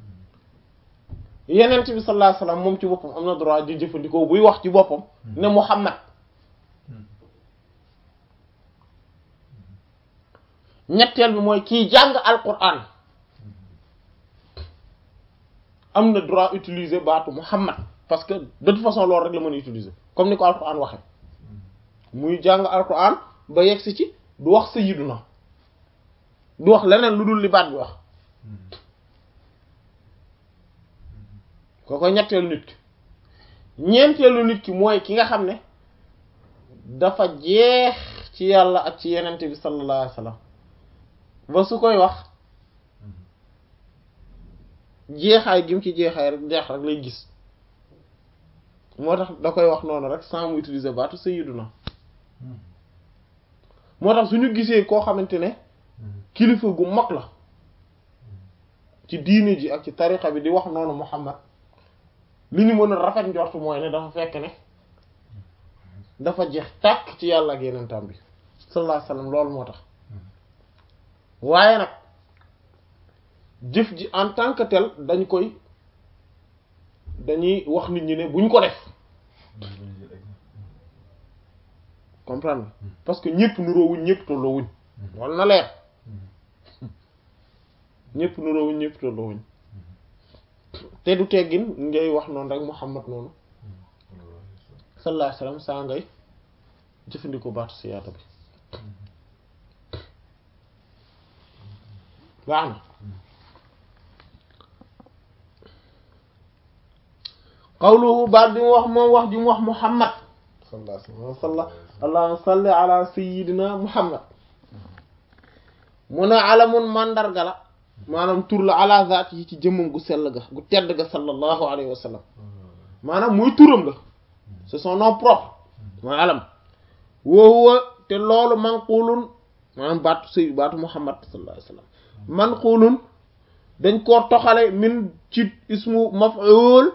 yenent bi sallallahu alayhi wasallam moom ci boppam am na droit di jëfandikoo buy wax ci boppam ne Muhammad ñetteel bi mooy kiy jàng alquran am na droit utiliser baatu Muhammad parce que de toute façon loolu rek la mën a utiliser comme ni ko alquran waxe muy jàng alquran ba yegsi ci du wax sayyiduna du wax leneen lu dul li baat bi wax kooko ñetteelu nit ki ñeenteelu nit ki mooy ki nga xam ne dafa jeex ci yàlla ak ci yenente bi sallallahu alayhi wasallam ba su koy wax jeexaay gi mu ci jeexaay rek jeex rek lay gis moo tax da koy wax noonu rek sans mu utiliser baatu sayyiduna moo tax suñu gisee koo xamante ne kilifa gu mag la ci diine ji ak ci tariqa bi di wax noonu Muhammad li ñu mën a rafet njort mooy ne dafa fekk ne dafa jeex tàkk ci yàlla ak yenentam bi sallallahu alayhi wasallam loolu moo tax waaye nag jëf ji en tant que tel dañ koy dañuy wax nit ñi ne buñ ko def comprendre parce que ñëpp nuroowuñ ñëpp tolloowuñ wala na leer ñëpp nuroowuñ ñëpp tolloowuñ te du teggin ngay wax noonu rek Muhammad noonu sallallahu alayhi wasallam saa ngay jëfandikoo baatu siyaata bi baax na qawluhu baat bi mu wax moom wax ji mu wax Muhammad sallallahu alayhi wasallam allahumma salli ala sayyidina Muhammad mu ne alamun mandarga la maanaam tur la ala zaat yi ci jëmmam gu sell ga gu tedd ga sallallahu alayhi wa sallam maanaam muy turam la c'est son nom propre mooy alam woowa te loolu manqulun maanaam baatu sëy baatu muhammad sallallahu alayhi wa sallam manqulun dañ koo toxale min ci ismu maf'ul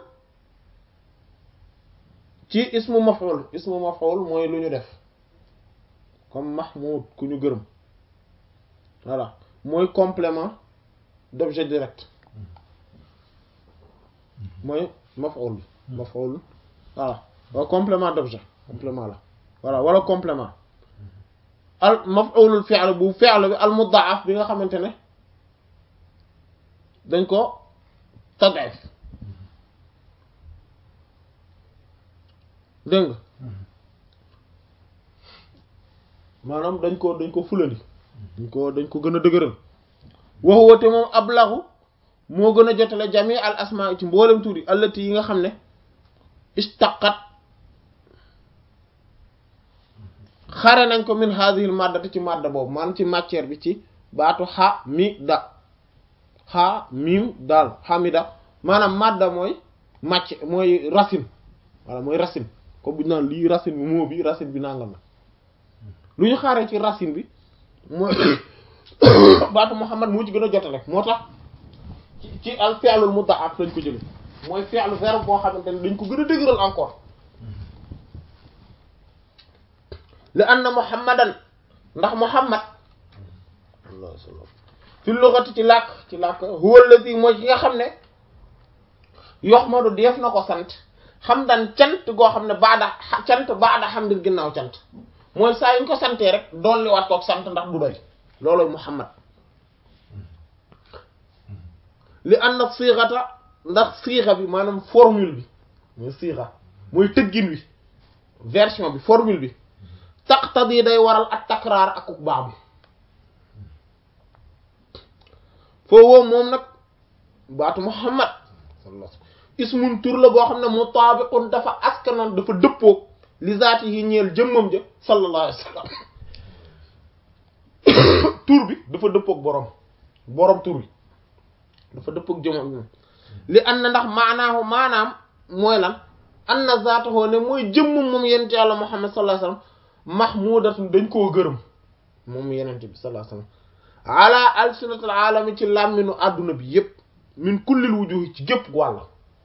ci ismu maf'ul ismu maf'ul mooy lu ñu def comme mahmud ku ñu gërëm voilà mooy complément d'objet direct mooy maf'ul maf'ul voilà wala complément d'objet complément la voilà wala complément al maf'ulul fi'l bu fi'l bi al mudha'af bi nga xamante ne dañ ko tad'if dégg nga maanaam dañ ko dañ ko fulandi dañ ko dañ ko gën a dëgëral waxuwa te moom ablahu moo gën a jotale jami al asmaa ci mboolem tuuri allati yi nga xam ne istaqat xare nañ ko min hadhihi al maddati ci madda boobu maanaam ci matière bi ci baatu xa mi da xa miim daal xamida maanaam madda mooy màcc mooy racine voilà mooy racine comme bu ñu naan lii racine bi moo bi racine bi nangam la lu ñu xaaree ci racine bi mooy baatu Muhammad moo ci gën a jotale moo tax ci ci al fi'lul mudha'af lañ ko jële mooy fi'lu verbe boo xamante ne dañ ko gën a dëgëral encore li anna Muhammadan ndax Muhammad sallallahu alayhi wasallam fi lughati ci làkk ci làkk huwa alladhi mooy ki nga xam ne yuhmadu def na ko sant hamdan cant goo xam ne baada cant baada hamdin ginnaaw cant mooy saa yuñ ko santee rek dolli waat kook sant ndax du doy looloy Muhammad li anna siixata ndax siixa bi maanaam formule bi mooy siixa mooy tëggin wi version bi formule bi taqtadi day waral ak takraar ak baax bi foo moom nag baatu Muhammad sallallahu alayhi wasallam ismun tur la boo xam ne mutaabiqun dafa askanan dafa dëppoog li zaati yi ñeel jëmmam ja sallallahu alayhi wasallam tur bi dafa dëppoog borom borom tur bi dafa dëppoog jëmmam bi li an na ndax maanaahu maanaam mooy lan an na zaatahu ne mooy jëmmam moom yenent yàlla Muhammad sallallahu alayhi wasallam mahmudatun dañ koo gërëm moom yenent bi sallallahu alayhi wasallam ala alsinatil alami ci làmminu àdduna bi yépp min kullil wujuhi ci gépp wàll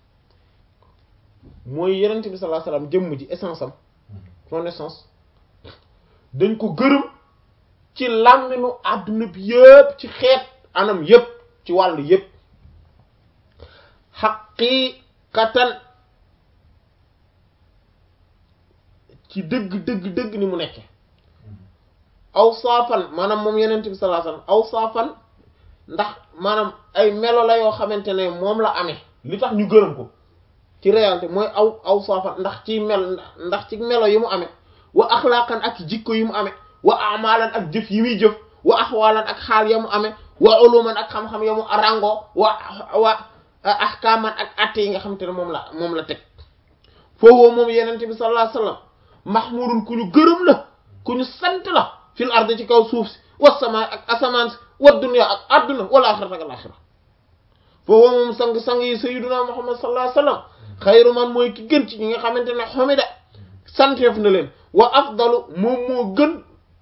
mooy yenent bi sallallahu alayhi wasallam jëmm ji essence am son essence dañ ko gërëm ci làmminu àdduna bi yépp ci xeet anam yépp ci wàll yépp xaqiiqatan ci dëgg dëgg dëgg ni mu nekke aw saafan maanaam moom yenent bi sallallahu alayhi wasallam aw saafan ndax maanaam ay melo la yoo xamante ne moom la amee li tax ñu gërëm ko ci réalité mooy aw aw saafan ndax ci mel ndax ci melo yi mu amee wa axlaaqan ak jikko yi mu amee wa amalan ak jëf yi muy jëf wa axwaalan ak xaal ya mu amee wa uluman ak xam-xam ya mu rango wa wa ahkaaman ak atte yi nga xamante ne moom la moom la teg foofu moom yenente bi sallallahu alayhi wasallam mahmurun ku ñu gërëm la ku ñu sant la fil ardi ci kaw suuf si wa sama ak asamaan si wa dunya ak adduna wala axirata ak alaxira foofu moom sang-sang yi sayyiduna muhammad sallallahu alayhi wasallam xayru man mooy ki gën ci ñi nga xamante ne xamida santeef na leen wa afdalu moom moo gën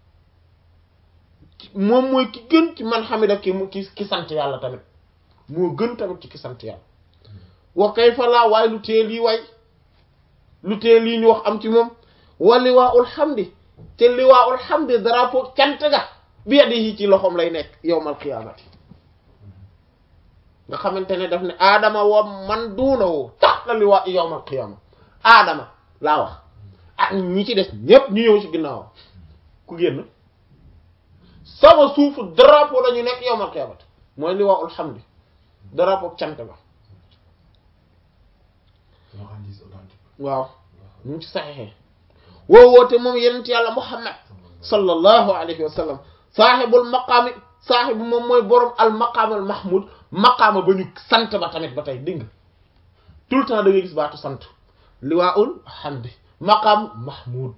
moom mooy ki gën ci man xamida ki ki ki sant yàlla tamit moo gën tamit ci ki sant yàlla wa kayfa laa waaye lu tee lii waay lu tee lii ñu wax am ci moom wa liwaa'ul hamdi te liwaa'ul hamdi drapeau cant ga bi yadihi ci loxoom lay nekk yawmal qiyaamati nga xamante ne daf ne aadama wa man duunahu taxta taxta liwaa'i yawmal qiyaama aadama laa wax ak ñi ci des ñépp ñu ñëw ci ginnaaw ku génn sama suufu drapeau la ñu nekk yawmal qiyaamati mooy liwaa'ul hamdi drapeau cant la waaw ñu ngi ci saxeexee woo woote moom yenent yàlla muhammad sallallahu alayhi wa sallam saaxibul maqaami saaxibu moom mooy borom al maqaam al mahmud maqaama ba ñu sant ba tamit ba tey dégg nga tout le temps da ngay gis baatu sant liwaa'ul hamdi maqaam mahmud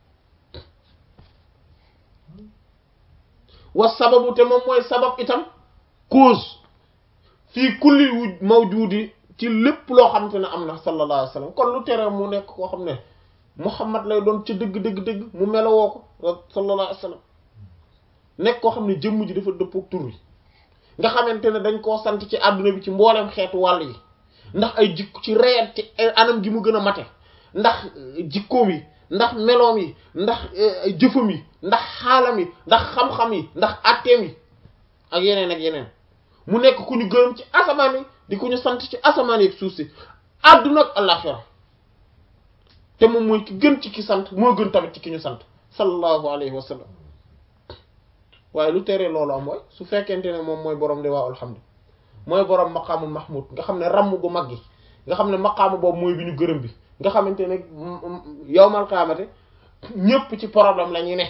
wa sababu te moom mooy sabab itam cause fii kulli wu mawjudi ci lépp loo xamante ne am na sallallahu alayhi wa sallam kon lu tere mu nekk koo xam ne muhammad lay doon ci dëgg dëgg dëgg mu melowoo ko sallallahu alayhi wa sallam nekk koo xam ne jëmm ji dafa dëppook tur wi nga xamante ne dañ koo sant ci àdduna bi ci mbooleem xeetu wàll yi ndax ay jikko ci reyat ci anam gi mu gën a mate ndax jikkoom yi ndax meloom yi ndax jëfam yi ndax xaalam yi ndax xam-xam yi ndax atteem yi ak yeneen ak yeneen mu nekk ku ñu gërëm ci asamaan yi di ku ñu sant ci asamaan yi ak suuf si àdduna ak àllaxira te moom mooy ki gën ci ki sant moo gën tamit ci ki ñu sant sallallahu alayhi wa sallam waaye lu teree loolu am mooy su fekkente ne moom mooy borom de waa alhamdu mooy borom maqaamul mahmud nga xam ne ramm gu mag gi nga xam ne maqaamu boobu mooy bi ñu gërëm bi nga xamante ne yawmal qiyaamati ñépp ci problème la ñuy ne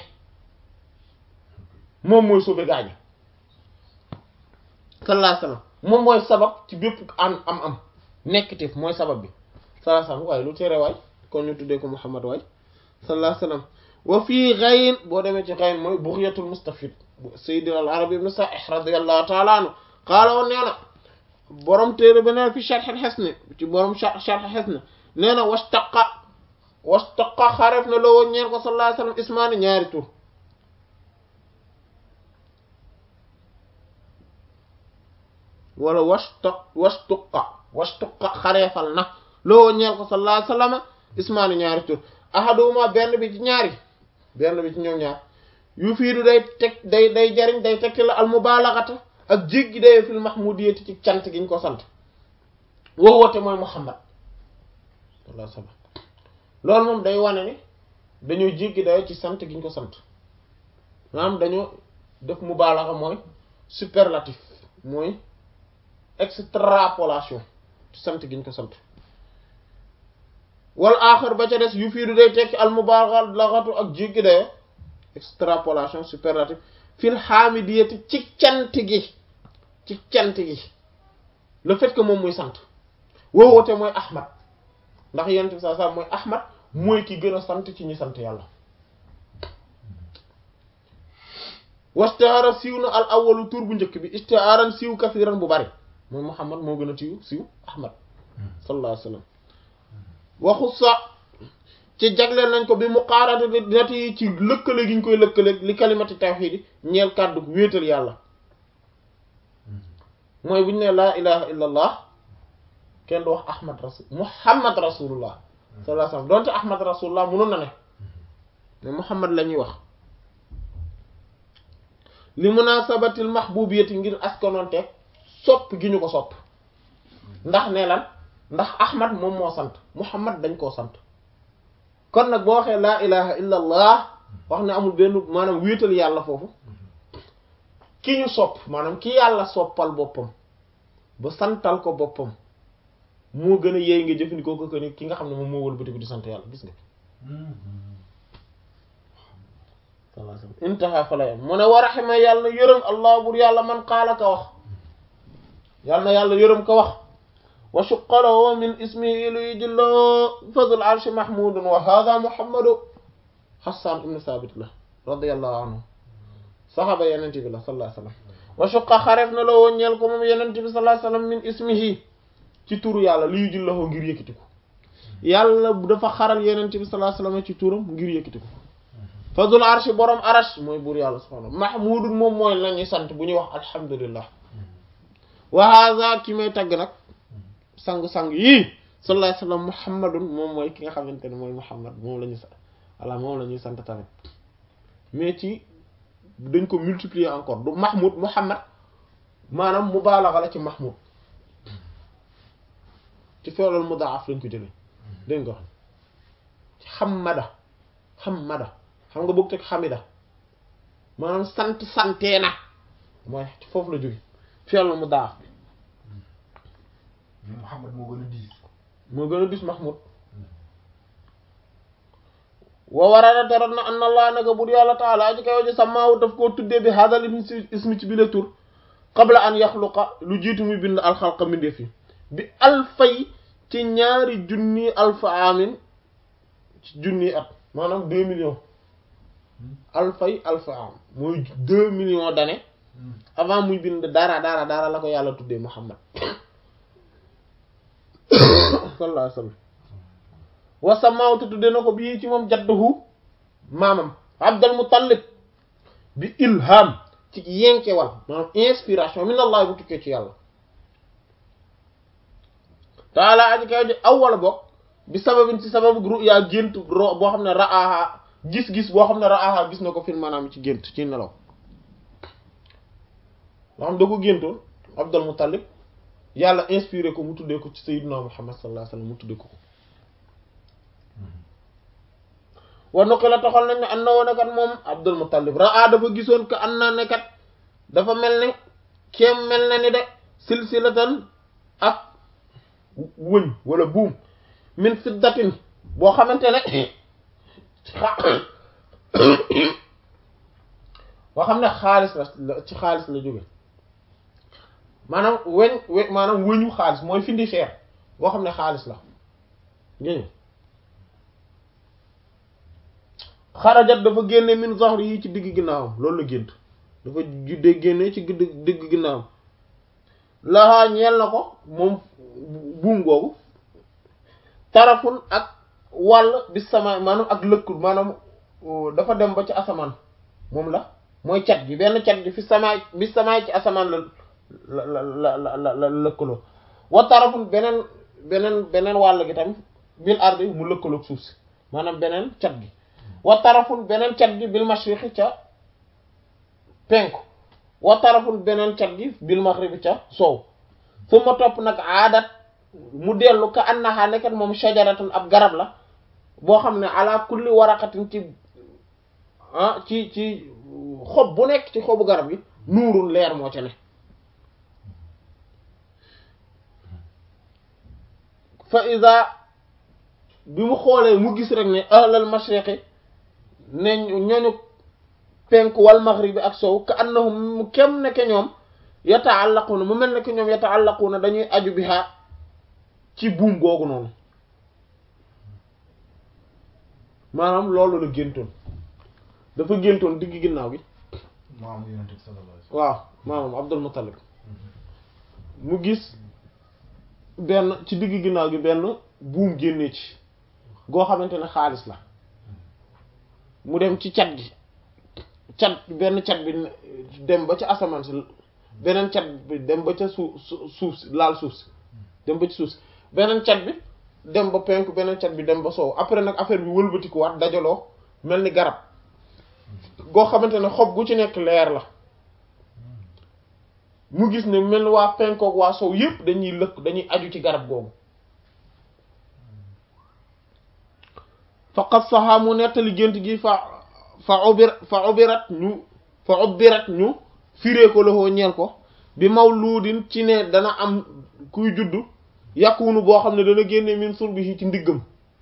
moom mooy sauver gaañu sallallahu alayhi wasallam moom mooy sabab ci bépp am am am nekktif mooy sabab bi sallallahu alayhi wasallam waaye lu tere waay kon ñu tuddee ko Muhammad waay sallallahu alayhi wasallam wa fii ghayn boo demee ci ghayn mooy bughyatul mustafid sayyid al arabi ibn sa'ih radiyallahu ta'ala anhu qaala woon nee na borom téere ba neen fi sharh al hisn ci borom sharh al hisn nee na wastaqa wastaqa xaref na loo ñeen ko sallallahu alayhi wasallam ismaani ñaari tur wala wastaq wastuqa wastuqa xareefal na loo ñeen ko sallallahu alayhi wasallam ismaani ñaari tur ahaduma benn bi ci ñaari benn bi ci ñoom ñaar yu fiidu day teg day day jariñ day tegti la al mubalagata ak jéggi day fil mahmudiyati ci cant gi ñu ko sant woo woote mooy muhammad sallallahu alayhi wasallam loolu moom day wane ni dañoo jéggi dayo ci sant gi ñu ko sant maanaam dañoo def mubaalaxa mooy superlatif mooy extrapolation ci sant gi ñu ko sant wal aaxar ba ca des yu fiidu day tekki al mubaalaxatu ak jéggi dayo extrapolation superlatif fil hamidiyati ci cant gi ci cant gi le fait que moom muy sant woo woote mooy ahmad ndax yonent bi saa saa mooy ahmad mooy ki gën a sant ci ñi sant yàlla wastahara siiw na al awalu tur bu njëkk bi istihaaran siiw kasiran bu bari mooy muhammad moo gën a siiw siiw ahmad sallallahu alayhi wasallam waxu sa ci jagleel nañ ko bi muqaaranati yi ci lëkkale gi ñu koy lëkkale li kalimati tawxiid ñeel kàddu wéetal yàlla mooy bu ñu ne laa ilaha illa allah kenn du wax ahmad rasul muhammad rasulullah sallallahu alayhi wasallam donte ahmad rasulullah mënoon na ne mais muhammad la ñuy wax li munasabatil mahbubiyati ngir askanoonteeg sopp gi ñu ko sopp ndax ne lan ndax ahmad moom moo sant muhammad dañ koo sant kon nag boo waxee laa ilaha illa allah wax ne amul benn maanaam wéetal yàlla foofu ki ñu sopp maanaam ki yàlla soppal boppam ba santal ko boppam moo gën a yeey nga jëfandikoo ko ni ki nga xam ne moom moo wëlbatiku di sant yàlla gis nga intaha fa la yam mu ne wa raxima yàlla na yërëm allah bur yàlla man qaala ka wax yàlla na yàlla yërëm ka wax wa shuqalahu min ismihi lu yujillahu fadul arshi mahmudun wa hadha muhammadu hassan ibn sabit la radiyallahu anhu saxaaba yenente bi la sallallahu alayhi wasallam wa shuqa xaref na la woon ñeel ko moom yenente bi sallallahu alayhi wasallam min ismihi ci turu yàlla li yujillahu ngir yëkkati ko yàlla dafa xaral yenente bi sallallahu alayhi wasallam ci turam ngir yëkkati ko fadul arshi borom arash mooy buur yàlla subhanahu mahmudun moom mooy la ñuy sant bu ñuy wax alhamdulillah wa hadha ki may tagg nag sangu-sang yii sallallahu alayhi wasallam muhammadun moom mooy ki nga xamante ne mooy muhammad moom la ñuy sant voilà moom la ñuy sant tamit mais ci dañ ko multiplier encore du mahmud muhammad maanaam mubaalaxa la ci mahmud ci fi'lul mudaaf lañ ko jëlee dégg nga ci xamada xamada xam nga bëgg teg xamida maanaam sant santee na mooy ci foofu la jóge fi'lul mudaaf bi mais Muhammad moo gën a diis moo gën a dis mahmud wa warada terat na anna allah naka bur yàlla taala aji kaw ji samaawu daf koo tuddee bi hadal ismi ismi ci bi la tur qabla an yaxluqa lu jiitu muy bind alxalqa mbindeef yi bi alfay ci ñaari junni alfa amin ci junni at maanaam deux millions alfay alfa am mooy deux millions d'années avant muy bind dara dara dara la ko yàlla tuddee muhammad sallallahu alayhi wa sallam wa samawtu tudde na ko bii ci moom jadduhu maamam abdul muttalib bi ilham ci yenkewal maanaam inspiration min allah bu tukkee ci yàlla taala aji kaw ji awwala bokk bi sababin ci sababu ru'ya gént ro boo xam ne ra'aha gis-gis boo xam ne ra'aha gis na ko fil maanaam ci gént ci nelaw loo xam da ko géntoon abdul muttalib yàlla inspiré ko mu tuddee ko ci sayyidina muhammad sallallahu alayhi wasallam mu tuddee ko ko war na ko la taxal nañ ne an na woon kat moom abdul muttalib raa dafa gisoon que an na ne kat dafa mel ne kéem mel na ni de silsilatan ak wëñ wala buum min fiddatin boo xamante ne boo xam ne xaalis la ci xaalis la jóge maanaam weñ we maanaam wëñu xaalis mooy findi cher boo xam ne xaalis la génn xarajat dafa génne min zahri yi ci digg ginnaawam loolu la gént dafa juddee génne ci digg digg ginnaawam laxaa ñeel na ko moom buum googu tarafun ak wàll bi sama maanaam ak lëkkul maanaam dafa dem ba ci asamaan moom la mooy cat gi benn cat gi fi samaay bi samaay ci asamaan la la la la la la lëkkaloo wa tarafun beneen beneen beneen wàll gi tamit bil ardi mu lëkkaloog suuf si maanaam beneen cat gi wa tarafun beneen cat gi bil mashriqi ca penku wa tarafun beneen cat gi bil maghribi ca soow fu ma topp nag aadat mu dellu ka annaha nekkat moom shajaratun ab garab la boo xam ne ala kulli waraqatin ci ah ci ci xob bu nekk ci xobu garab gi nuurul leer moo ca ne fa iza bi mu xoolee mu gis rek ne ahlal mashriqi ne ñooñu penku wal maghribi ak sow ka annahum mu kem nekke ñoom yata'allaquna mu mel ne que ñoom yata'allaquna dañuy aju biha ci buum googu noonu maanaam loolu la géntoon dafa géntoon digg ginnaaw gi maamu yonent bi sallallahu alayhi waaw maanaam Abdul Muttalib mu gis benn ci digg ginnaaw gi benn buum génnee ci goo xamante ne xaalis la mu dem ci cat gi cat benn cat bi dem ba ca asamaan si beneen cat bi dem ba ca suuf suuf si laal suuf si dem ba ci suuf si beneen cat bi dem ba penku beneen cat bi dem ba soow après nag affaire bi wëlbatiku waat dajaloo mel ni garab goo xamante ne xob gu ci nekk leer la mu gis ne mel ni waa penkook waa soow yépp dañuy lëkk dañuy aju ci garab googu fa qassaha mu nettali gént gi fa fa ubir fa ubirat ñu fa ubirat ñu firee ko loxoo ñeel ko bi mawluudin ci ne dana am kuy juddu yàquwunu boo xam ne dana génne min sulbihi ci ndiggam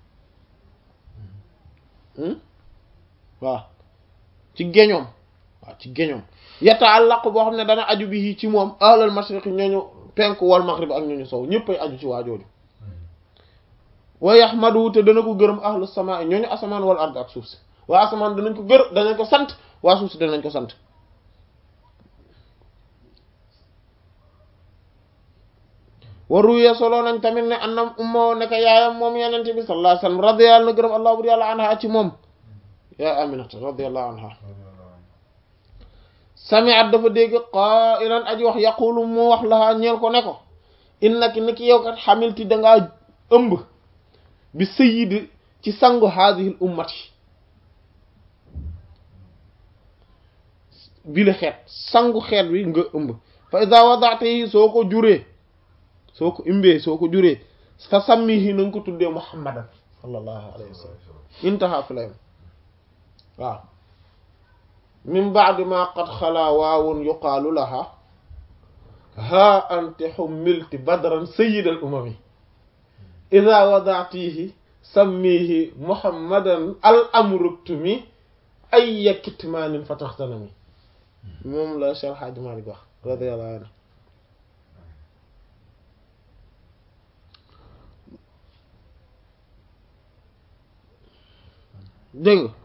waaw ci geñoom waaw ci geñoom yata'allaqu boo xam ne dana aju bi ci moom ahlal mashriqi ñooñu penku wal maghrib ak ñooñu sow ñëppay aju ci waajooju wa yahmadu te dana ko gërëm ahlu samaa ñooñu asamaan wal ard ak suuf si waa asamaan danañ ko gër danañ ko sant waa suuf si danañ ko sant waruye solo nañ tamit ne annam umma nekk yaayam moom yenente bi sallallahu alayhi wasallam radiyallahu na gërëm allah bur yàlla anha ci moom yaay aminata radiyallahu anha sami'at dafa dégg qaa'ilan aji wax yaqulu mu wax lahaa ñeel ko ne ko innaki ni ki yow kat xamilti dangaa ëmb bi sayyid ci sangu haadihil ummati bi la xeet sangu xeet wi nga ëmb fa iza wada'tihi soo ko juree soo ko imbee soo ko juree fa sammihi na nga ko tuddee muhammadan sallallahu alayhi wa sallam intaha fi la yam waaw min ba'di ma qad xalaa waawun yuqaalu laha ha anti xummilti badran sayyid al umami ida wada'tihi sammihi muhammadan al amruktumi ayya kitmaanin fa taxtanami moom la Cheikh Hadji Malick wax radiyallahu anhu dégg nga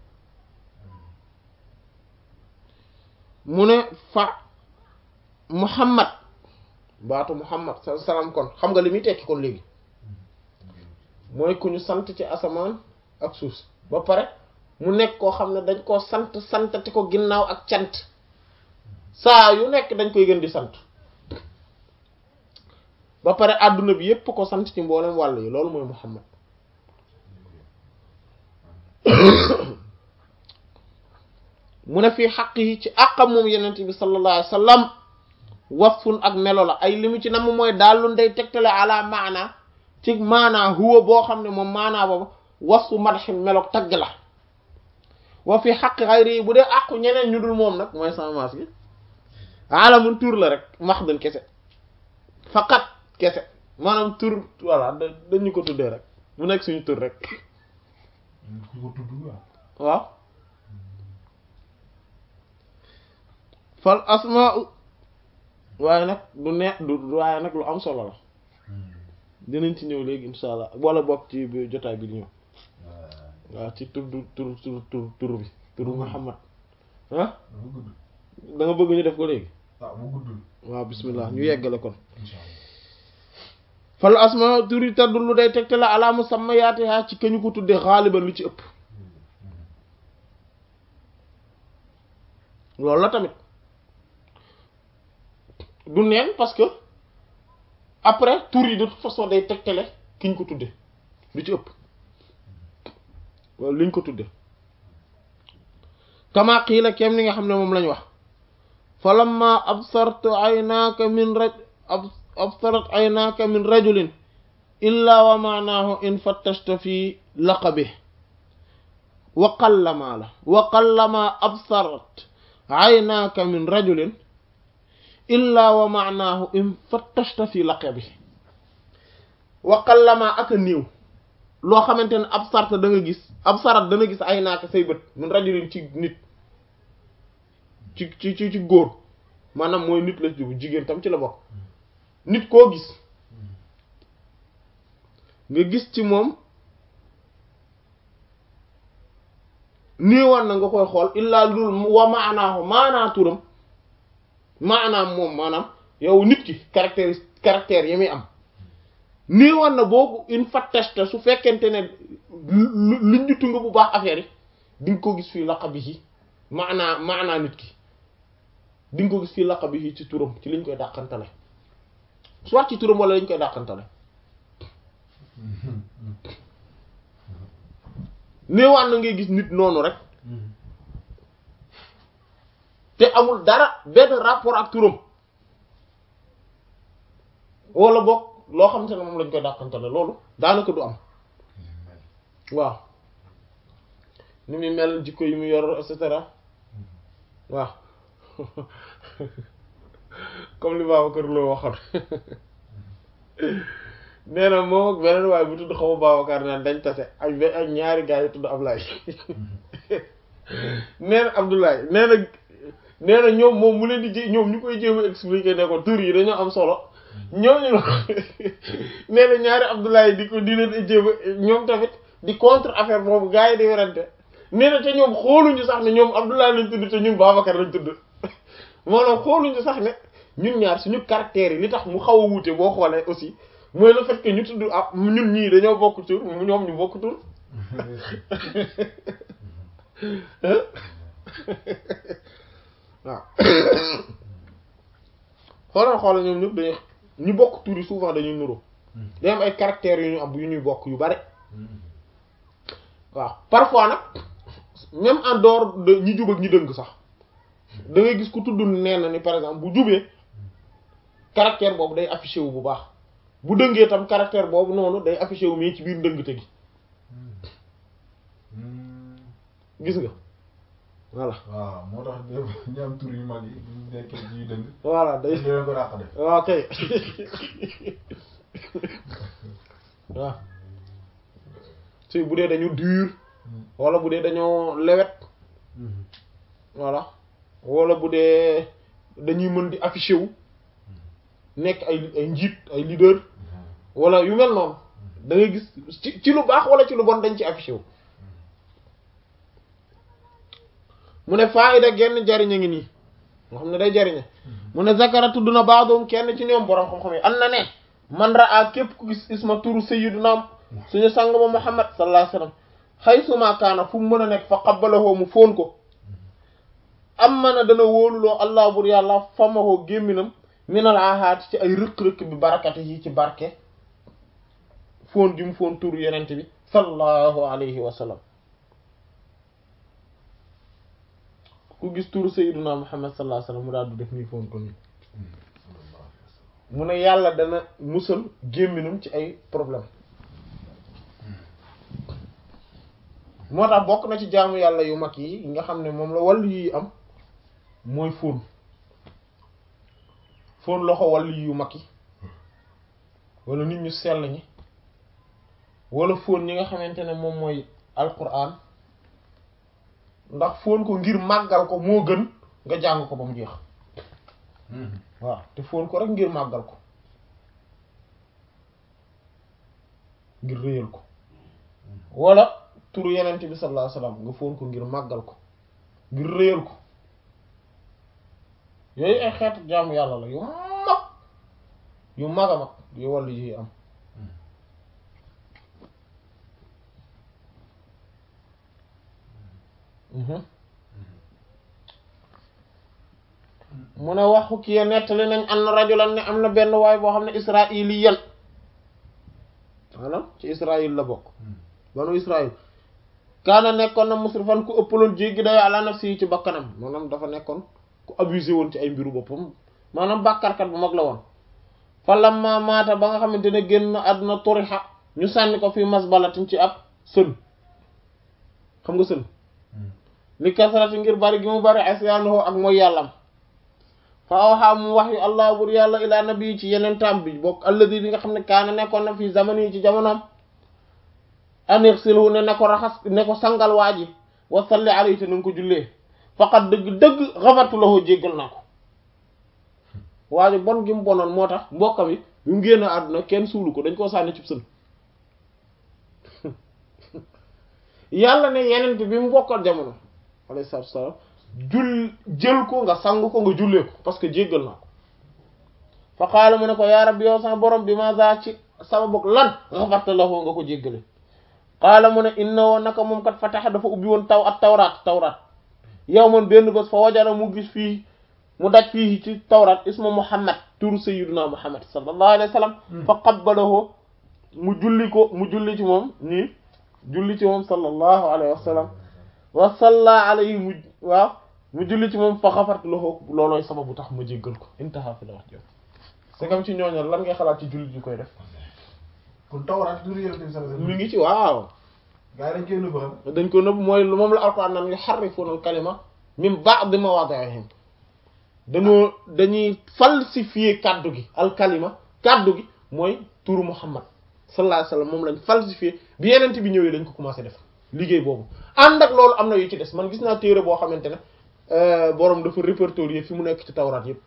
mu ne fa muhammad baatu muhammad sa salaam kon xam nga li muy tekki kon léegi mooy ku ñu sant ci asamaan ak suuf si ba pare mu nekk koo xam ne dañ koo sant santati ko ginnaaw ak cant saa yu nekk dañ koy gën di sant ba pare àdduna bi yépp ko sant ci mboolem wàll yi loolu mooy muhammad mu ne fii xaq yi ci àqam moom yenent bi sallallahu alayhi wa sallam wasfun ak melo la ay li mu ci nam mooy daal day tegtale ala maana ci maanaa huwa boo xam ne moom maanaa boobu wasfu madxin meloog tagg la wa fi xaq xayri yi bu dee àqu ñeneen ñu dul moom nag mooy sama maas gi alamun tur la rek maxdun kese faqat kese maanaam tur voilà dañu ko tuddee rek mu nekk suñu tur rek ku ko tudd waaw. waaw fal asmaa waaye nag du ne du waaye nag lu am solo la dinañ ci ñëw léegi insha allah wala bokk ci bi jotaay bi di ñëw waaw ci tur du tur tur tur tur bi turu Muhammad ah bu gudd. da nga bëgg ñu def ko léegi ah bu guddul. waaw bismillah ñu yeggale kon incha allah. fal asmaa tur yi tadullu day tegte la ala musammayaatiha ci kañu ko tuddee xaaliban lu ci ëpp loolu la tamit du neen parce que après tur yi de toute façon day tegtale ki ñu ko tudde lu ci ëpp wala liñ ko tudde kama qiila kem ni nga xam ne moom lañ wax fa lamma absartu aynaaka min raj absarat aynaaka min rajulin illa wa maanaahu in fattashta fi laqabi wa qallama la wa qallama absarat aynaaka min rajulin illa wa maanaahu in fattashta fi laqabi wa qallama ak a néew loo xamante ne absarta da nga gis absarat dana gis aynaaka say bët min rajulin ci nit ci ci ci ci góor maanaam mooy nit la jubu jigéen tam ci la bokk nit koo gis nga gis ci moom néewaan na nga koy xool illaa lul wa maanaahu maanaa turam maanaam moom maanaam yow nit ki caractère caractère yi muy am néewaan na boobu une fatteste su fekkente ne luñ ñu tunga bu baax affaire yi di nga ko gis fii laqabi yi maanaa maanaa nit ki di nga ko gis fii laqabi yi ci turam ci liñ koy dàqantale soit ci turam wala lañ koy dàqantale néewaan na ngay gis nit noonu rek te amul dara benn rapport ak turam wala boog loo xamante ne moom lañ koy dàqantale loolu daanaka du am waaw ni muy mel jikko yi mu yor et cetera waaw comme li Babacar Lo waxoon nee na moom ak beneen waaye bu tudd xaw ma Babacar naan dañ tase ak be ak ñaari gars yi tudd Ablaye nee na Abdoulaye nee na nee na ñoom moom mu leen di jé ñoom ñu koy jéem a expliquer ne ko tur yi dañoo am solo ñoom ñu nee na ñaari Abdoulaye di ko di leen jéem a ñoom tamit di contre affaire boobu gars yi di werante nee na te ñoom xooluñu sax ne ñoom Abdoulaye lañ tudd te ñun Babacar lañ tudd maanaam xooluñu sax ne ñun ñaar suñu caractères yi li tax mu xaw a wuute boo xoolee aussi mooy le fait que ñu tudd ah ñun ñii dañoo bokk tur ñoom ñu bokk tur waaw xoolal xoolal ñoom ñëpp dañuy ñu bokk tur yi souvent dañuy nuroo day am ay caractères yu ñu am yu ñuy bokk yu bari waaw parfois nag même en dehors de ñi jub ak ñi dëng sax da ngay gis ku tudd nee na ni par exemple bu jubee caractère boobu day affiché wu bu baax bu dëngee tam caractère boobu noonu day affiché wu mais ci biir ndëngte gi gis nga voilà waaw moo tax ñu am tur yu mag yi ñu nekkee ci yu dëng voilà day ñu leen ko dàq def waaw kay waaw si bu dee dañu dur wala bu dee dañoo lewet voilà wala bu dee dañuy mën di affiché wu nekk ay ay njiit ay leader wala yu mel noonu da ngay gis ci ci lu baax wala ci lu bon dañ ci affiché wu mu ne faayida genn jariñ a ngi nii nga xam ne day jariñe mu ne zakara tudd na baadoom kenn ci ñoom borom xam-xam yi an na ne man raa képp ku gis isma turu sayyiduna suñu sang ba muhammad sallallahu alayhi wasallam xay suma kaana fu mu mën a nekk fa qabbalahoo mu fóon ko am mana dana wóoluloo allah bur yàlla famahoo gémminam minal ahaati ci ay rëq-rëq bi barakati yi ci barke fóon gi mu fóon turu yenente bi sallallahu alayhi wa sallam ku gis turu sayyiduna muhammad sallallahu alayhi wa sallam mu daal du def nii fóon ko nii mu ne yàlla dana musal gémminam ci ay problème moo tax bokk na ci jaamu yàlla yu mag yi nga xam ne moom la wàllu yi am mooy fóon fóon loxo wàllu yu mag yi wala nit ñu sell ñi wala fóon ñi nga xamante ne moom mooy alquran ndax fóon ko ngir màggal ko moo gën nga jàng ko ba mu jeex waaw te fóon ko rek ngir màggal ko ngir réyal ko wala turu yenent bi sallallahu alayhi wasallam nga fóon ko ngir màggal ko ngir réyal ko yooyu ay xeetu jaamu yàlla la yu mag yu mag a mag yu wàllu yi am mu ne waxu kii nettali nañ am na rajulan ne am na benn waay boo xam ne israiliyan maanaam ci israil la bokk banu israil kaana nekkoon na musrifan ku ëppaloon jéggi day ala nafsi yi ci bakkanam maanaam dafa nekkoon ku abusé woon ci ay mbiru boppam maanaam bàkkarkat bu mag la woon fa lamma maata ba nga xamante ne génn àdduna turixa ñu sànni ko fii masbalatin ci ab sën xam nga sën li kasarati ngir bari gi mu bari asyaanoo ak mooy yàllam fa awxaa mu wax yu allah bur yàlla ilaa nabi ci yeneen tam bi bokk alladi bi nga xam ne kaana nekkoon na fii zamani yi ci jamonoom anir silhu ne ne ko raxas ne ko sangal waa ji wa salli alayhi te na nga ko jullee faqat dëgg-dëgg xafartu lahu jéggal naa ko waa ji bon gi mu bonoon moo tax mbokkam yi bi mu génn àdduna kenn suulu ko dañ koo sànni cib sën yàlla ne yeneen bi mu bokkal jamono alayhi salaatu wasalaam jul jël ko nga sang ko nga jullee ko parce que jéggal naa ko fa qaala mu ne ko yaa rabbi yow sama borom bi ma za ci sababu lan xafarta lahu nga ko jéggale qaala mu ne inna woon naka moom kat fataxa dafa ubbi woon taw ak tawraat tawraat yow man benn bés fa wajara mu gis fii mu daj fii ci tawraat isma muhammad turu sayyiduna muhammad sallallahu alayhi wa sallam fa qabbalahu mu julli ko mu julli ci moom nii julli ci moom sallallahu alayhi wa sallam wa salla alayhi mu waaw mu julli ci moom fa xafartu lahu loolooy sababu tax ma jéggal ko intaha fi la wax jëm c'est comme ci ñooñu lan ngay xalaat ci jullit yu koy def kon tawraat du yonent bi sallallahu alayhi mi wasallam ngi ci waaw gaa yi dañ koy nëbb xam dañ ko nëbb mooy moom la alquran naan yuharrifuna al kalima min ba'di mawadihim dañoo dañuy falsifier kaddu gi al kalima kaddu gi mooy turu muhammad sallallahu alayhi wasallam moom lañ falsifier bi yenent bi ñëwee dañ ko commencé def liggéey boobu ànd ak loolu am na yu ci des man gis naa téere boo xamante ne borom dafa répertorier fi mu nekk ci tawraat yépp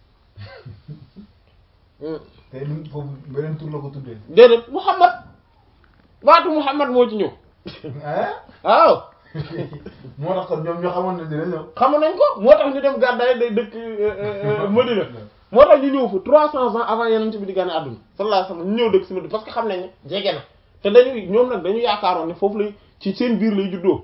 te lu foofu beneen tur la ko tuddee déedéet muhammad baatu muhammad moo ci ñëw ah waaw moo tax kon ñoom ñoo xamoon ne dina ñëw xam nañ ko moo tax ñu dem gàddaay day dëkk Madina moo tax ñu ñëw fa trois cents ans avant yeneen bi di gane àdduna sallallahu alayhi wasallam ñu ñëw dëkk si Madina parce que xam nañ ne jege na te dañuy ñoom nag dañu yaakaaroon ne foofu lay ci seen biir lay juddoo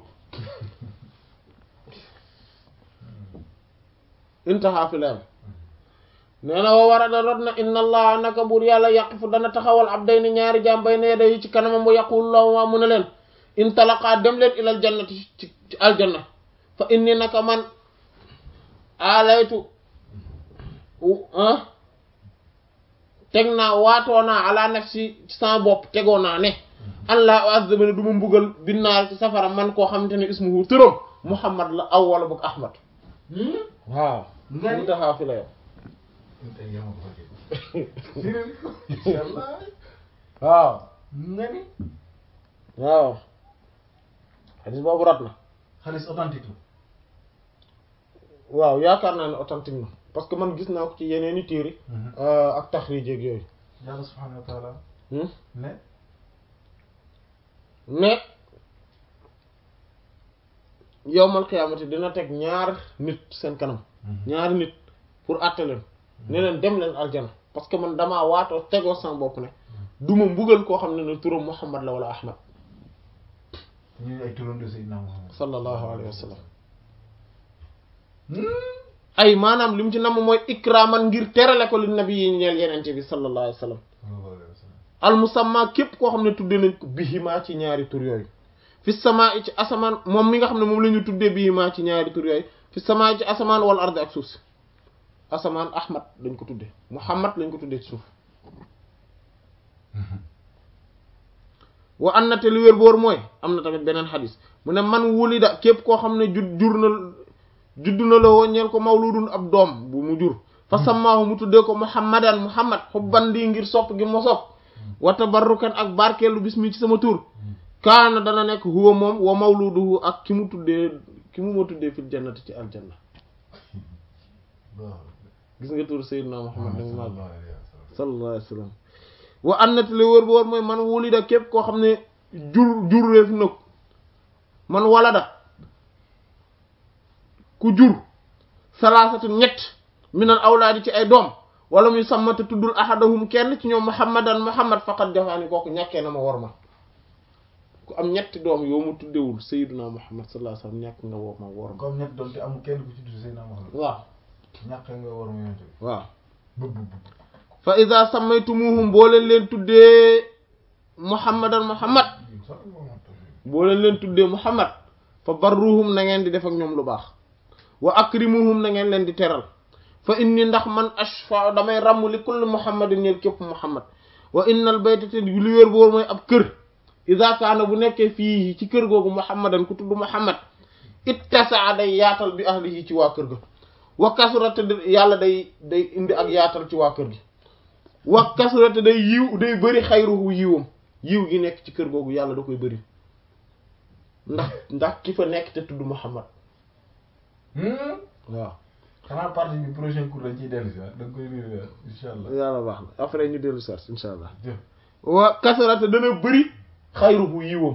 intaha fi lam nee na wa warada rot na inna allah naka buur yàlla yaqifu dana taxawal abdayni ñaari jaam bay ne day ci kanamam wa yaqulu lahu waa mu ne leen intalaqaa dem leen ilal jannati ci ci aljanna fa inni naka man alaytu ah teg naa waatoo naa ala nafsi ci sama bopp tegoo naa ne allah azaba ne du ma mbugal binnaar ci safara man koo xamante ne ismuhu turam muhammad la aw wala boog ahmad waaw Nga ni- mu taxaa fi la yow tey yaa ma ko fekkee. Firil ko, incha allah. waaw nga ni waaw xadis boobu rat na xaalis authentique la. waaw yaakaar naa ne authentique na parce que man gis naa ko ci yeneen i téere ak taxrij ak yooyu yàlla subhanahu wa taala hmm? ne mais yowmal xiyaamati dina teg ñaar nit seen kanam ñaari nit pour àtte leen ne leen dem leen aljana parce que man damaa waatoo tegoo sama bopp ne du ma mbugal koo xam ne ne turam Muhammad la wala Ahmad ñu ay turando Seydina Muhammad sallallahu alayhi wa sallam ay maanaam li mu ci namm mooy ikraman ngir terale ko li nabi yi ñeel yenente bi sallallahu alayhi wa sallam sallallahu alayhi wa sallam al musamma képp koo xam ne tuddee nañ ko bihima ci ñaari tur yooyu fi sama ci asamaan moom mi nga xam ne moom la ñu tuddee bihima ci ñaari tur yooyu fi sama ci asamaan wala ardi ak suuf si asamaan ahmad lañ ko tuddee muhammad lañ ko tuddee ci suuf wa an na te li wér boor mooy am na tamit beneen xadis mu ne man wulida képp koo xam ne jud jur na judd na la woon ñeel ko mawludun ab doom bu mu jur fa samaahu mu tuddee ko muhammadan muhammad xubban lii ngir sopp gi ma sopp wa tabarrukan ak barkeelu bismi ci sama tur kaana dana nekk huwa moom wa mawluduhu ak ki mu tuddee ki mu ma tuddee fil jannati ci aljanna waaw gis nga tur sayyidina muhammad ni mu màgg sallallahu alayhi wa sallam sallallahu alayhi wa sallam wa annati li wër bu wër mooy man wulida képp koo xam ne jur jur réef na ko man walada ku jur salaasatu ñett minal awlaadi ci ay doom wala muy sàmmate tuddul ahadahum kenn ci ñoom muhammadan muhammad faqat jafaani kooku ñàkkee na ma war ma ku am ñetti doom yoo mu tuddewul sayyiduna muhammad sallallahu alayhi wa sallam ñàkk nga woo ma war ma comme ñett doon te amul kenn ku ci tudd Seydina Muhammad waaw ñàkk nga war ma yonent bi waaw bëgg bëgg fa ida sammaytumuhum boo leen leen tuddee muhammadan muhammad boo leen leen tuddee muhammad fa barruhum na ngeen di def ak ñoom lu baax wa akrimuhum na ngeen leen di teral fa inni ndax man ashfa damay ràmm li kulli muhammadin ñeel képp muhammad wa innal bayta te li wér boor mooy ab kër ida kaana bu nekkee fii ci kër googu muhammadan ku tudd muhammad ittasaa day yaatal bi ahlihi ci waa kër ga wa kasurata yàlla day day indi ak yaatal ci waa kër gi wa kasurata day yiw day bëri xayruhu yiwam yiw gi nekk ci kër googu yàlla da koy bëri ndax ndax ki fa nekk te tudd muhammad waaw xanaa partie bi prochain cours dañ ciy dellu si waat da nga koy réer incha allah yàlla baax na après ñu dellu sars insha allah jëf wa kasarata dana bëri xayruhu yiwam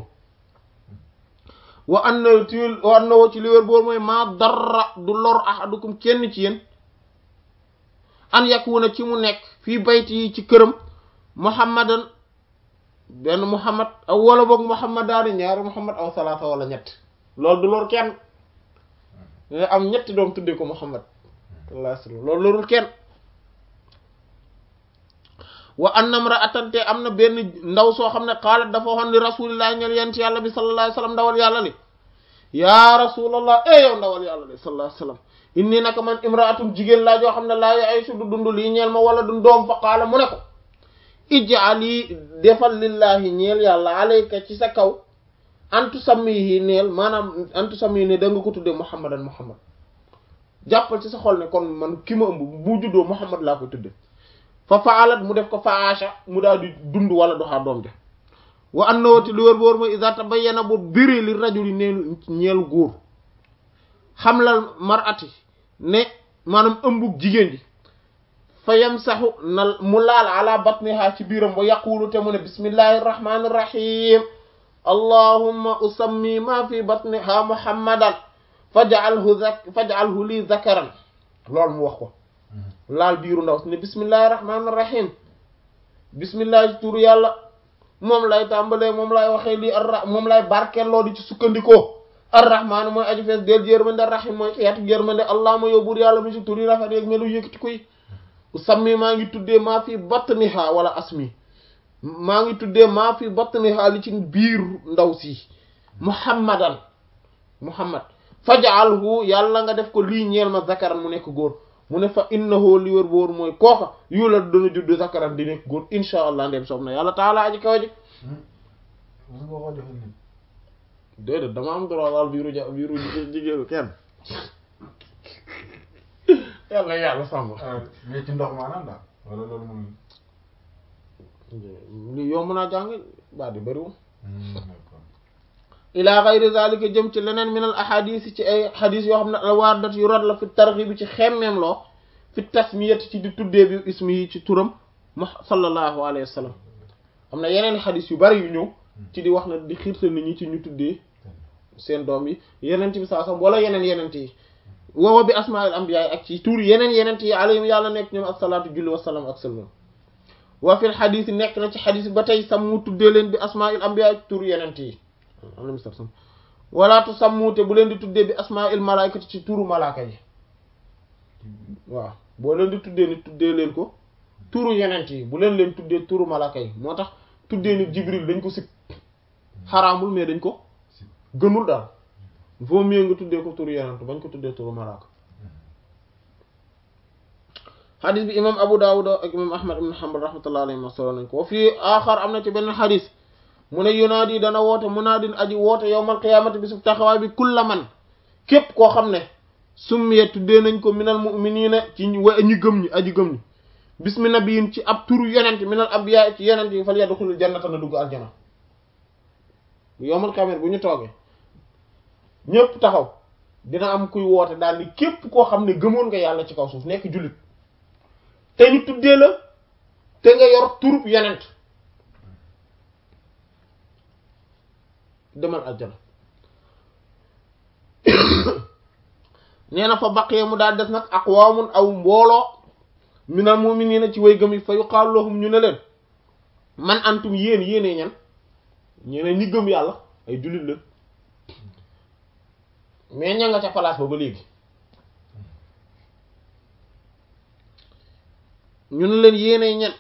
wa an na ci wa an na woo ci li wér boor mooy maa darra du lor ahadukum kenn ci yéen an yakuna ci mu nekk fii bayti yi ci këram muhammadan benn muhammad aw wala boog muhammadaani ñaari muhammad aw salaata wala ñett loolu du lor kenn nga am ñetti doom tuddee ko muhammad sallallahu alayhi wasallam loolu lorul kenn wa annam ra atante am na benn ndaw soo xam ne xaalat dafa waxoon li rasulillahi ñel yent yàlla bi sallallahu alayhi wasallam ndawal yàlla li yaa rasulallah e yow ndawal yàlla li sallallahu alayhi wasallam inni naka man imraatum jigéen laa joo xam ne laa yaaysu du dund lii ñeel ma wala du doom fa qaala mu ne ko ij'ali defal lillahi ñeel yàlla alayka ci sa kaw antu sammihi neel maanaam antu sammihi ne da nga ko tuddee muhammadan muhammad jàppal ci sa xol ne kon man ki ma ëmb bu juddoo muhammad laa ko tuddee fa faalat mu def ko faasha mu daal di dund wala doxaa doom ja wa annawati lu wër boor mooy iza tabayyana bu biri li rajuli neen ñeel góor xamlal mar'ati ne maanaam ëmbug jigéen ji fa yamsaxu na mu laal ala batniha ci biiram ba yaqulu te mu ne bismillahi irrahmani irrahim allahumma usammi ma fi batniha muhammadan faj'alhu zak faj'alhu li zakaran loolu mu wax ko laal biiru ndaw si ne bismillahi rahmaani rahim bismillahi turu yàlla moom lay tàmbalee moom lay waxee lii arra moom lay barkeeloo di ci sukkandikoo arrahmaani mooy aju fees del yërmande rahim mooy xeetu yërmande allahuma yow buur yàlla mi si tur yi rafet yeeg melu yëkkati koy sammi maa ngi tuddee maa fi batniha wala asmi maa ngi tuddee maa fi batniha li ci biir ndaw si muhammadan muhammad faj'alhu yàlla nga def ko lii ñeel ma zakaran mu nekk góor mu ne fa innahu li wër boor mooy kooka yu la dana judd zakaran di nekk góor insha allah ndem soob na yàlla taala aji kaw ji mos nga ko joxe nit déedéet dama am droit daal biiru ja biiru jigéenu kenn yàlla yàlla sàmm mais ci ndox maanaam daal wala loolu moom li yomb naa jàng baa di bëriwul d'accord ila gayri zalika jëm ci leneen min al ahadis ci ay hadis yoo xam ne al waardat yu rot la fi targhib bi ci xemmeem loo fi tasmiyati ci di tuddee bi ismi yi ci turam ma sallallahu alayhi wa sallam am na yeneen hadis yu bari yu ñëw ci di wax na di xiirtal nit ñi ci ñu tuddee seen doom yi yeneen bi saa sam wala yeneen yeneen yi woowa bi asmail anbiya ak ci tur yeneen yeneen yi alayhim yàlla nekk ñoom asalaatu julli wasalaam ak sallam wa fil hadis nekk na ci hadis ba tey sam mu tuddee leen bi asmail anbiya ak tur yeneen yi alayhi salaam wala tusammu te bu leen di tuddee bi asmail malaikati ci turu malaaka yi waaw boo leen di tuddee ni tuddee leen ko turu yeneen yi bu leen leen tuddee turu malaaka yi moo tax tuddee ni jibril dañ ko sib xaraamul mais dañ ko gënul daal vaut mieux nga tuddee ko turu yeneen bañ ko tuddee turu malaaka xadis bi imam abu dawud ak imam ahmad ibn hanbal rahmatullah alayhi solo nañ ko wa fii aaxar am na ci benn xadis mu ne yunaadi dana woote munaadin aji woote yowmal qiyaamati bi su taxawaay bi kulla man képp koo xam ne summiya tuddee nañ ko minal mu'miniina ci wa ñi gëm ñi aji gëm ñi bismi nabiyin ci ab turu yonent minal abyaa ci yonent yi fal yadxulul jannata na dugg aljana yowmal qiyaamati bu ñu toogee ñépp taxaw dina am kuy woote daal ni képp koo xam ne gëmoon nga yàlla ci kaw suuf nekk jullit te ñu tuddee la te nga yor turub yonent demal aljana nee na fa baqee mu daal des nag aqwaamun aw mbooloo minal mu'miniina ci way gëm yi fa yuqaalu lahum ñu ne leen man antum yéen yéenee ñan ñeneen ñi gëm yàlla ay jullit la mais ña nga ca place ba ba léegi ñu ne leen yéenee ñan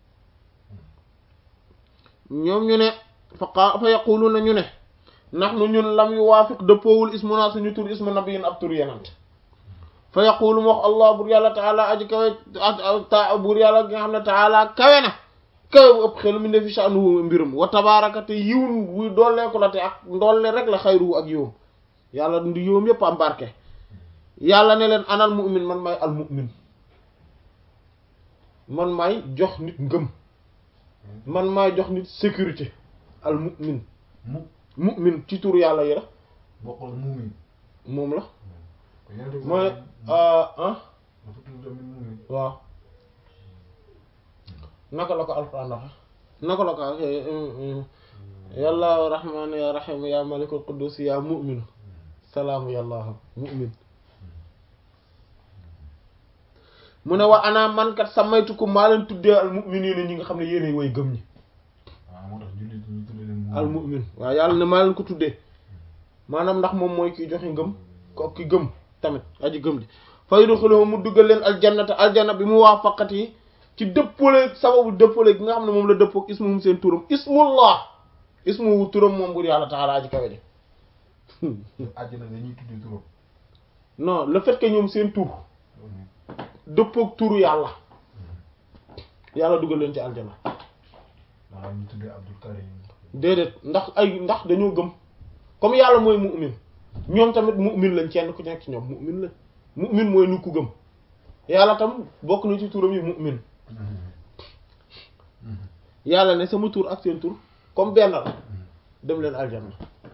ñoom ñu ne fa qa fa yaquluna ñu ne ndax nu ñun lam yu waafiq dëppoowul ismuna suñu tur ismu nabiyin ab tur yenant fa yaqulu mu wax allah bur yàlla taala aji kawe ta bur yàlla gi nga xam ne taala kawe na kawe bu ëpp xelu mi ne fi sha'nuhu mbirum wa tabaraka te yiwun wuy dooleeku la te ak ndolle rek la xayruhu ak yiwum yàlla ndi yiwum yépp am barke yàlla ne leen anal mu'min man maay al mu'min man maay jox nit ngëm man maay jox nit sécurité al mu'min mu mu'min ci tur yàlla yi la bokkul muumin moom la yonent bi mooy ah dafa tudd tamit muumin waaw naka la ko alquran waxe naka la ko yàlla rahmaan ya rahim ya malikul quddus ya mu'min salaamu yàlla mu'min mu ne wa ana man kat samaytukum maa leen tuddee al mu'minina ñi nga xam ne yéenay way gëm ñi waaw moo tax jullit ñu tudd leen al mu'min waaw yàlla ne maa leen ko tuddee maanaam ndax moom mooy kiy joxe ngëm ko ki gëm tamit aji gëm ji fa yudxiluhum mu duggal leen aljannata aljanna bi mu waafaqat yi ci dëppale sababu dëppale gi nga xam ne moom la dëppook ismuhum seen turam ismullah ismuhu turam moom bur yàlla taala aji kawe de àjjana dañuy tudd turam non le fait que ñoom seen tur dëppook turu yàlla yàlla duggal leen ci aljanna maanaam ñu tuddee Abdul Karim déedéet ndax ay ndax dañoo gëm comme yàlla mooy mu'min ñoom tamit mu'min lañ kenn ku nekk ci ñoom mu'min la mu'min mooy nu ku gëm yàlla tam bokk na ci turam yi mu'min yàlla ne sama tur ak seen tur comme benn la dem leen aljanna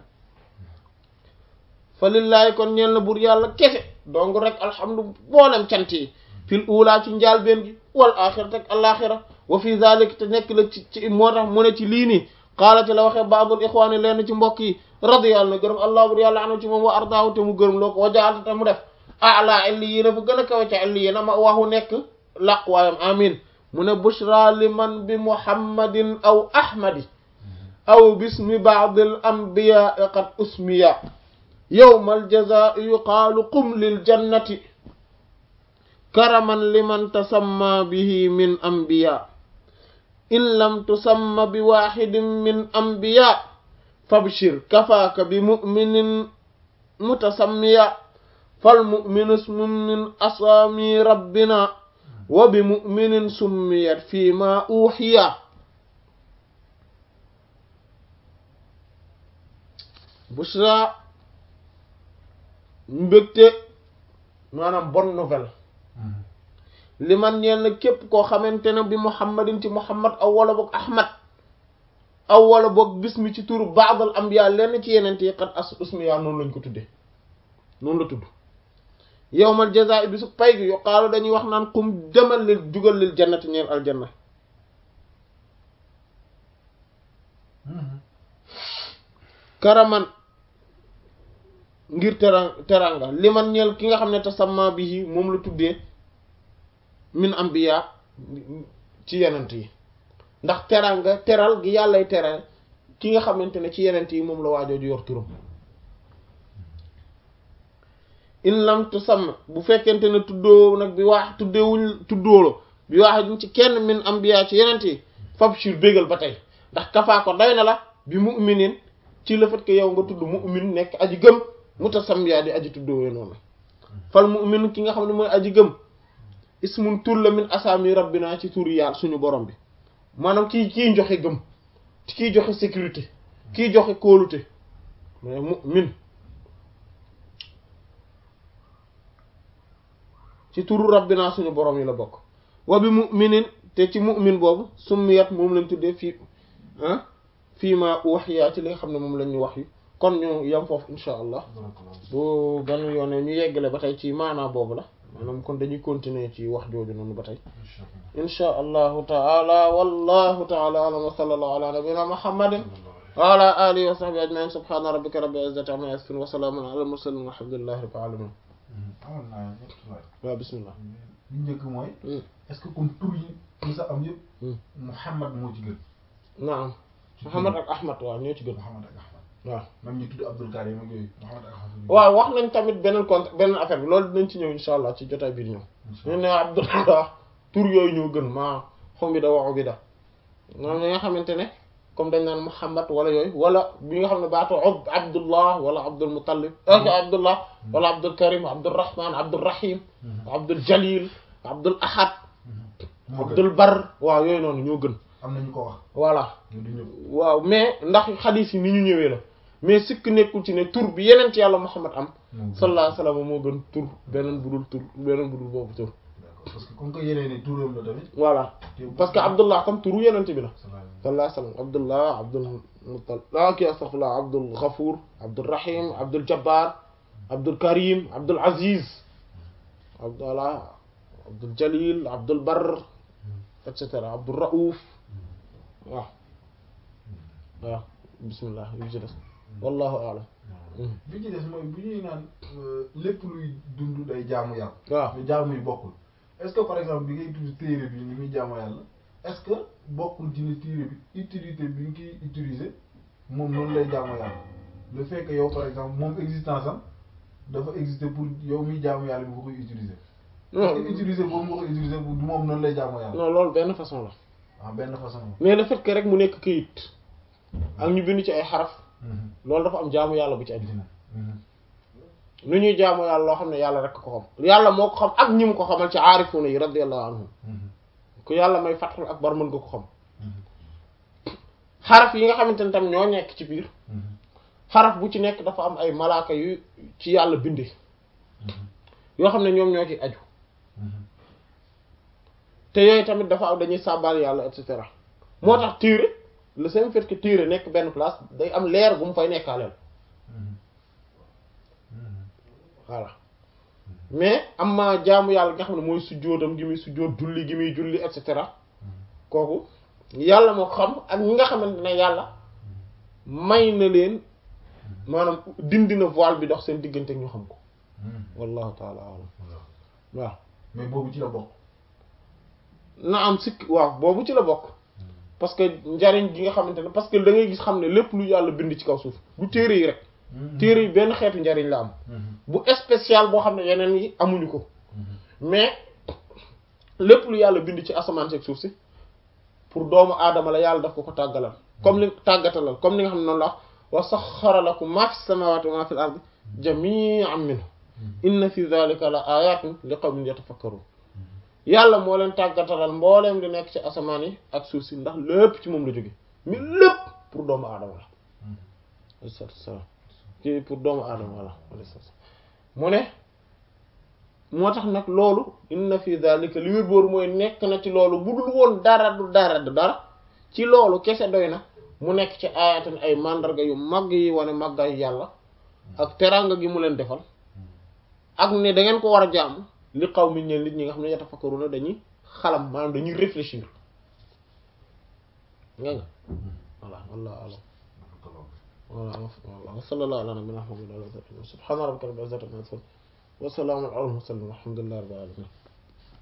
fa lillaahi kon ñeel na buur yàlla kese donc rek alhamdu boolem cant yi fil uulaa ci njaal benn gi wal axirati ak alaaxira wa fi zalik te nekk la ci ci moo tax mu ne ci lii nii xaala ci la waxee baabul ixwaani leen ci mbokk yi radiyallahu na gërëm allah bur yàlla anu ci moom wa ardaahu te mu gërëm loo ko wa jaalta te mu def ala illiyiina fu gën a kawe ca illiyiina ma waxu nekk laqwaayam amin mu ne bushra liman bi muhammadin aw ahmadi aw bismi baadil anbiyaa qad usmiya yawmal jazaa yuqaalu qum lil jannati karaman liman tasamma bihi min anbiya in lam tusamma bi waxidin min anbiya fabshir kafaaka bi muminin mutasammiya fal mu'minu ismun min asaami rabbina wa bi mu'minin summiyat fii ma uxiya bushra mbégte maanaam bonne nouvelle li man ñeel na képp koo xamante ne bi muhammadin ci muhammad aw wala boog ahmad aw wala boog bismi ci turu baadal ambiya lenn ci yeneen yi xat as usmiya noonu lañ ko tuddee noonu la tudd yowmal jazaa bi su pay gi yuqaalu dañuy wax naan kum demal lil jugal lil jannati ñeel aljanna karaman ngir tera teranga li man ñeel ki nga xam ne tasamma bi moom la tuddee min ambiya ci yenent yi ndax teranga teral gi yàllay teral ki nga xamante ne ci yenent yi moom la waajooju yor turam in lam tusamma bu fekkente ne tuddoo nag bi waax tuddeewuñ tuddoolo bi waax ci kenn min ambiya ci yenent yi fabshir bégal ba tey ndax kafaa ko doy na la bi mu'minin ci le fait que yow nga tudd mu'min nekk aji gëm mutasammiya di aji tuddoo noonu fal mu'min ki nga xam ne mooy aji gëm ismun tur la min asaami rabbina ci turi yàlla suñu borom bi maanaam kii kii joxe gëm kii joxe sécurité kii joxe kóolute mais mu'min ci turu rabbina suñu borom yi la bokk wa bi mu'minin te ci mu'min boobu summiyat moom lañ tuddee fii ah fii ma waxyaa ci li nga xam ne moom lañ ñu wax yu kon ñu yam foofu insha allah bu benn yoone ñu yeggale ba tey ci maanaa boobu la maanaam kon dañuy continuer ci wax jooju noonu ba tey insha allahu taala wallahu taala alam wa sallallahu ala nabina muhammadin wa ala alihi wa sahbihi ajmain subhana rabbika rabbil izzati amma yasifun wa salamun ala al mursalin walhamdulillahi rabbil alamin amoon naa ñetti laaj waaw bismillah li njëkk mooy est-ce que kon tur yi ñu sa am yëpp Muhammad moo ci gën naam Muhammad ak Ahmad waaw ñoo ci gën Muhammad ak Ahmad waaw même ñu tudd Abdul Karim ak yooyu Muhammad ak Ahmad waaw wax nañ tamit beneen compte beneen affaire bi loolu dinañ ci ñëw insha allah ci jotaay biir ñëw ñu ne Abdullah tur yooyu ñoo gën maa xom bi da waxu bi da moom ñi nga xamante ne comme dañ naan Muhammad wala yooyu wala bi nga xam ne baatu Abdullah wala Abdul Muttalib ak Abdullah wala Abdul Karim Abdul Rahman Abdul Rahim Abdul Jalil Abdul Ahad Abdul Bar waaw yooyu noonu ñoo gën am nañu ko wax voilà ñu du ñëpp waaw mais ndax xadiis yi ni ñu ñëwee la mais sikk nekkul ci ne tur bi yeneen ci yàlla Muhammad am sallallahu alayhi wasallam moo gën tur beneen budul tur beneen budul boobu tur d'accord parce que comme que yeneen ni turam la tamit voilà parce que Abdullah tam turu yeneen bi la sallallahu sallallahu alayhi wasallam Abdullah Abdul Muttalib ah kii astaghfirullah Abdul Ghafour Abdul Rahim Abdul Jabbar Abdul Karim Abdul Aziz Abdallah Abdul Jalil Abdul Barr et cetera Abdul Raouf waaw waaw bismillah yu ci des wallahu a'lam bi ci des mooy bu ñuy naan lépp luy dund day jaamu yàlla waaw mais jaamu yi bokkul est-ce que par exemple bi ngay tudd téere bi ni muy jaamu yàlla est-ce que bokkul ci ne téere bi utilité bi nga koy utiliser moom noonu lay jaamu yàlla le fait que yow par exemple moom existence am dafa exister pour yow miy jaamu yàlla bi nga koy utiliser parce que utiliser boobu nga koy utiliser bu du moom noonu lay jaamu yàlla non loolu benn façon la ah benn façon mais le fait que rek mu nekk këyit ak ñu bind ci ay xaraf loolu dafa am jaamu yàlla bu ci aju nu ñuy jaamu yàlla loo xam ne yàlla rek ko xam yàlla moo ko xam ak ñi mu ko xamal ci aarifuuna yi radiyallahu anhum ku yàlla may fatxul akbar mën nga ko xam xaraf yi nga xamante ne tam ñoo nekk ci biir xaraf bu ci nekk dafa am ay malaaka yu ci yàlla bindee yoo xam ne ñoom ñoo ci aju te yooyu tamit dafa am dañuy sàbbaal yàlla et cetera moo tax téere le simple fait que téere nekk benn place day am leer bu mu fay nekkaaleel voilà mais am ma jaamu yàlla nga xam ne mooy sujjóotam gi muy sujjóot julli gi muy julli et cetera kooku yàlla moo xam ak ñi nga xamante ne yàlla may na leen maanaam dindi na voile bi dox seen diggante ñu xam ko wallahu taala alam waaw mais boobu ci la bokk na am sikk waaw boobu ci la bokk parce que njariñ gi nga xamante ne parce que da ngay gis xam ne lépp lu yàlla bind ci kaw suuf du téere yi rek téere yi benn xeetu njariñ la am bu spécial boo xam ne yeneen yi amuñu ko mais lépp lu yàlla bind ci asamaan si ak suuf si pour doomu aadama la yàlla daf ko ko tàggalal comme li tàggatalal comme ni nga xam ne noonu la wax wa saxxara lakum maa fi samaawaati wa maa fil ardi jamii'an minhu inna fi dhalika la ayatin li qawmin yatafakkarun yàlla moo leen tàggatalal mbooleem di nekk ci asamaan yi ak suuf si ndax lépp ci moom la jóge mi lépp pour doomu aadama la alayhi salaatu wassalaam ci pour doomu aadama la alayhi salaatu wassalaam mu ne moo tax nag loolu inna fi dhalika li wér booru mooy nekk na ci loolu bu dul woon dara du dara du dara ci loolu kese doy na mu nekk ci ayatin ay mandarga yu mag yi wane màggaayu yàlla ak teraanga gi mu leen defal ak ne da ngeen ko war a jaamu li xaw mi ñeen nit ñi nga xam ne yatafakkaruna dañuy xalam maanaam dañuy réfléchir nga nga voilà wallahu alam voilà wa sallallahu ala nabiyyina muhammad wa ala alihi wa sahbihi subhana rabbika rabbil izzati amma yasifun wa salamun ala al mursalin walhamdulillahi rabbil alamin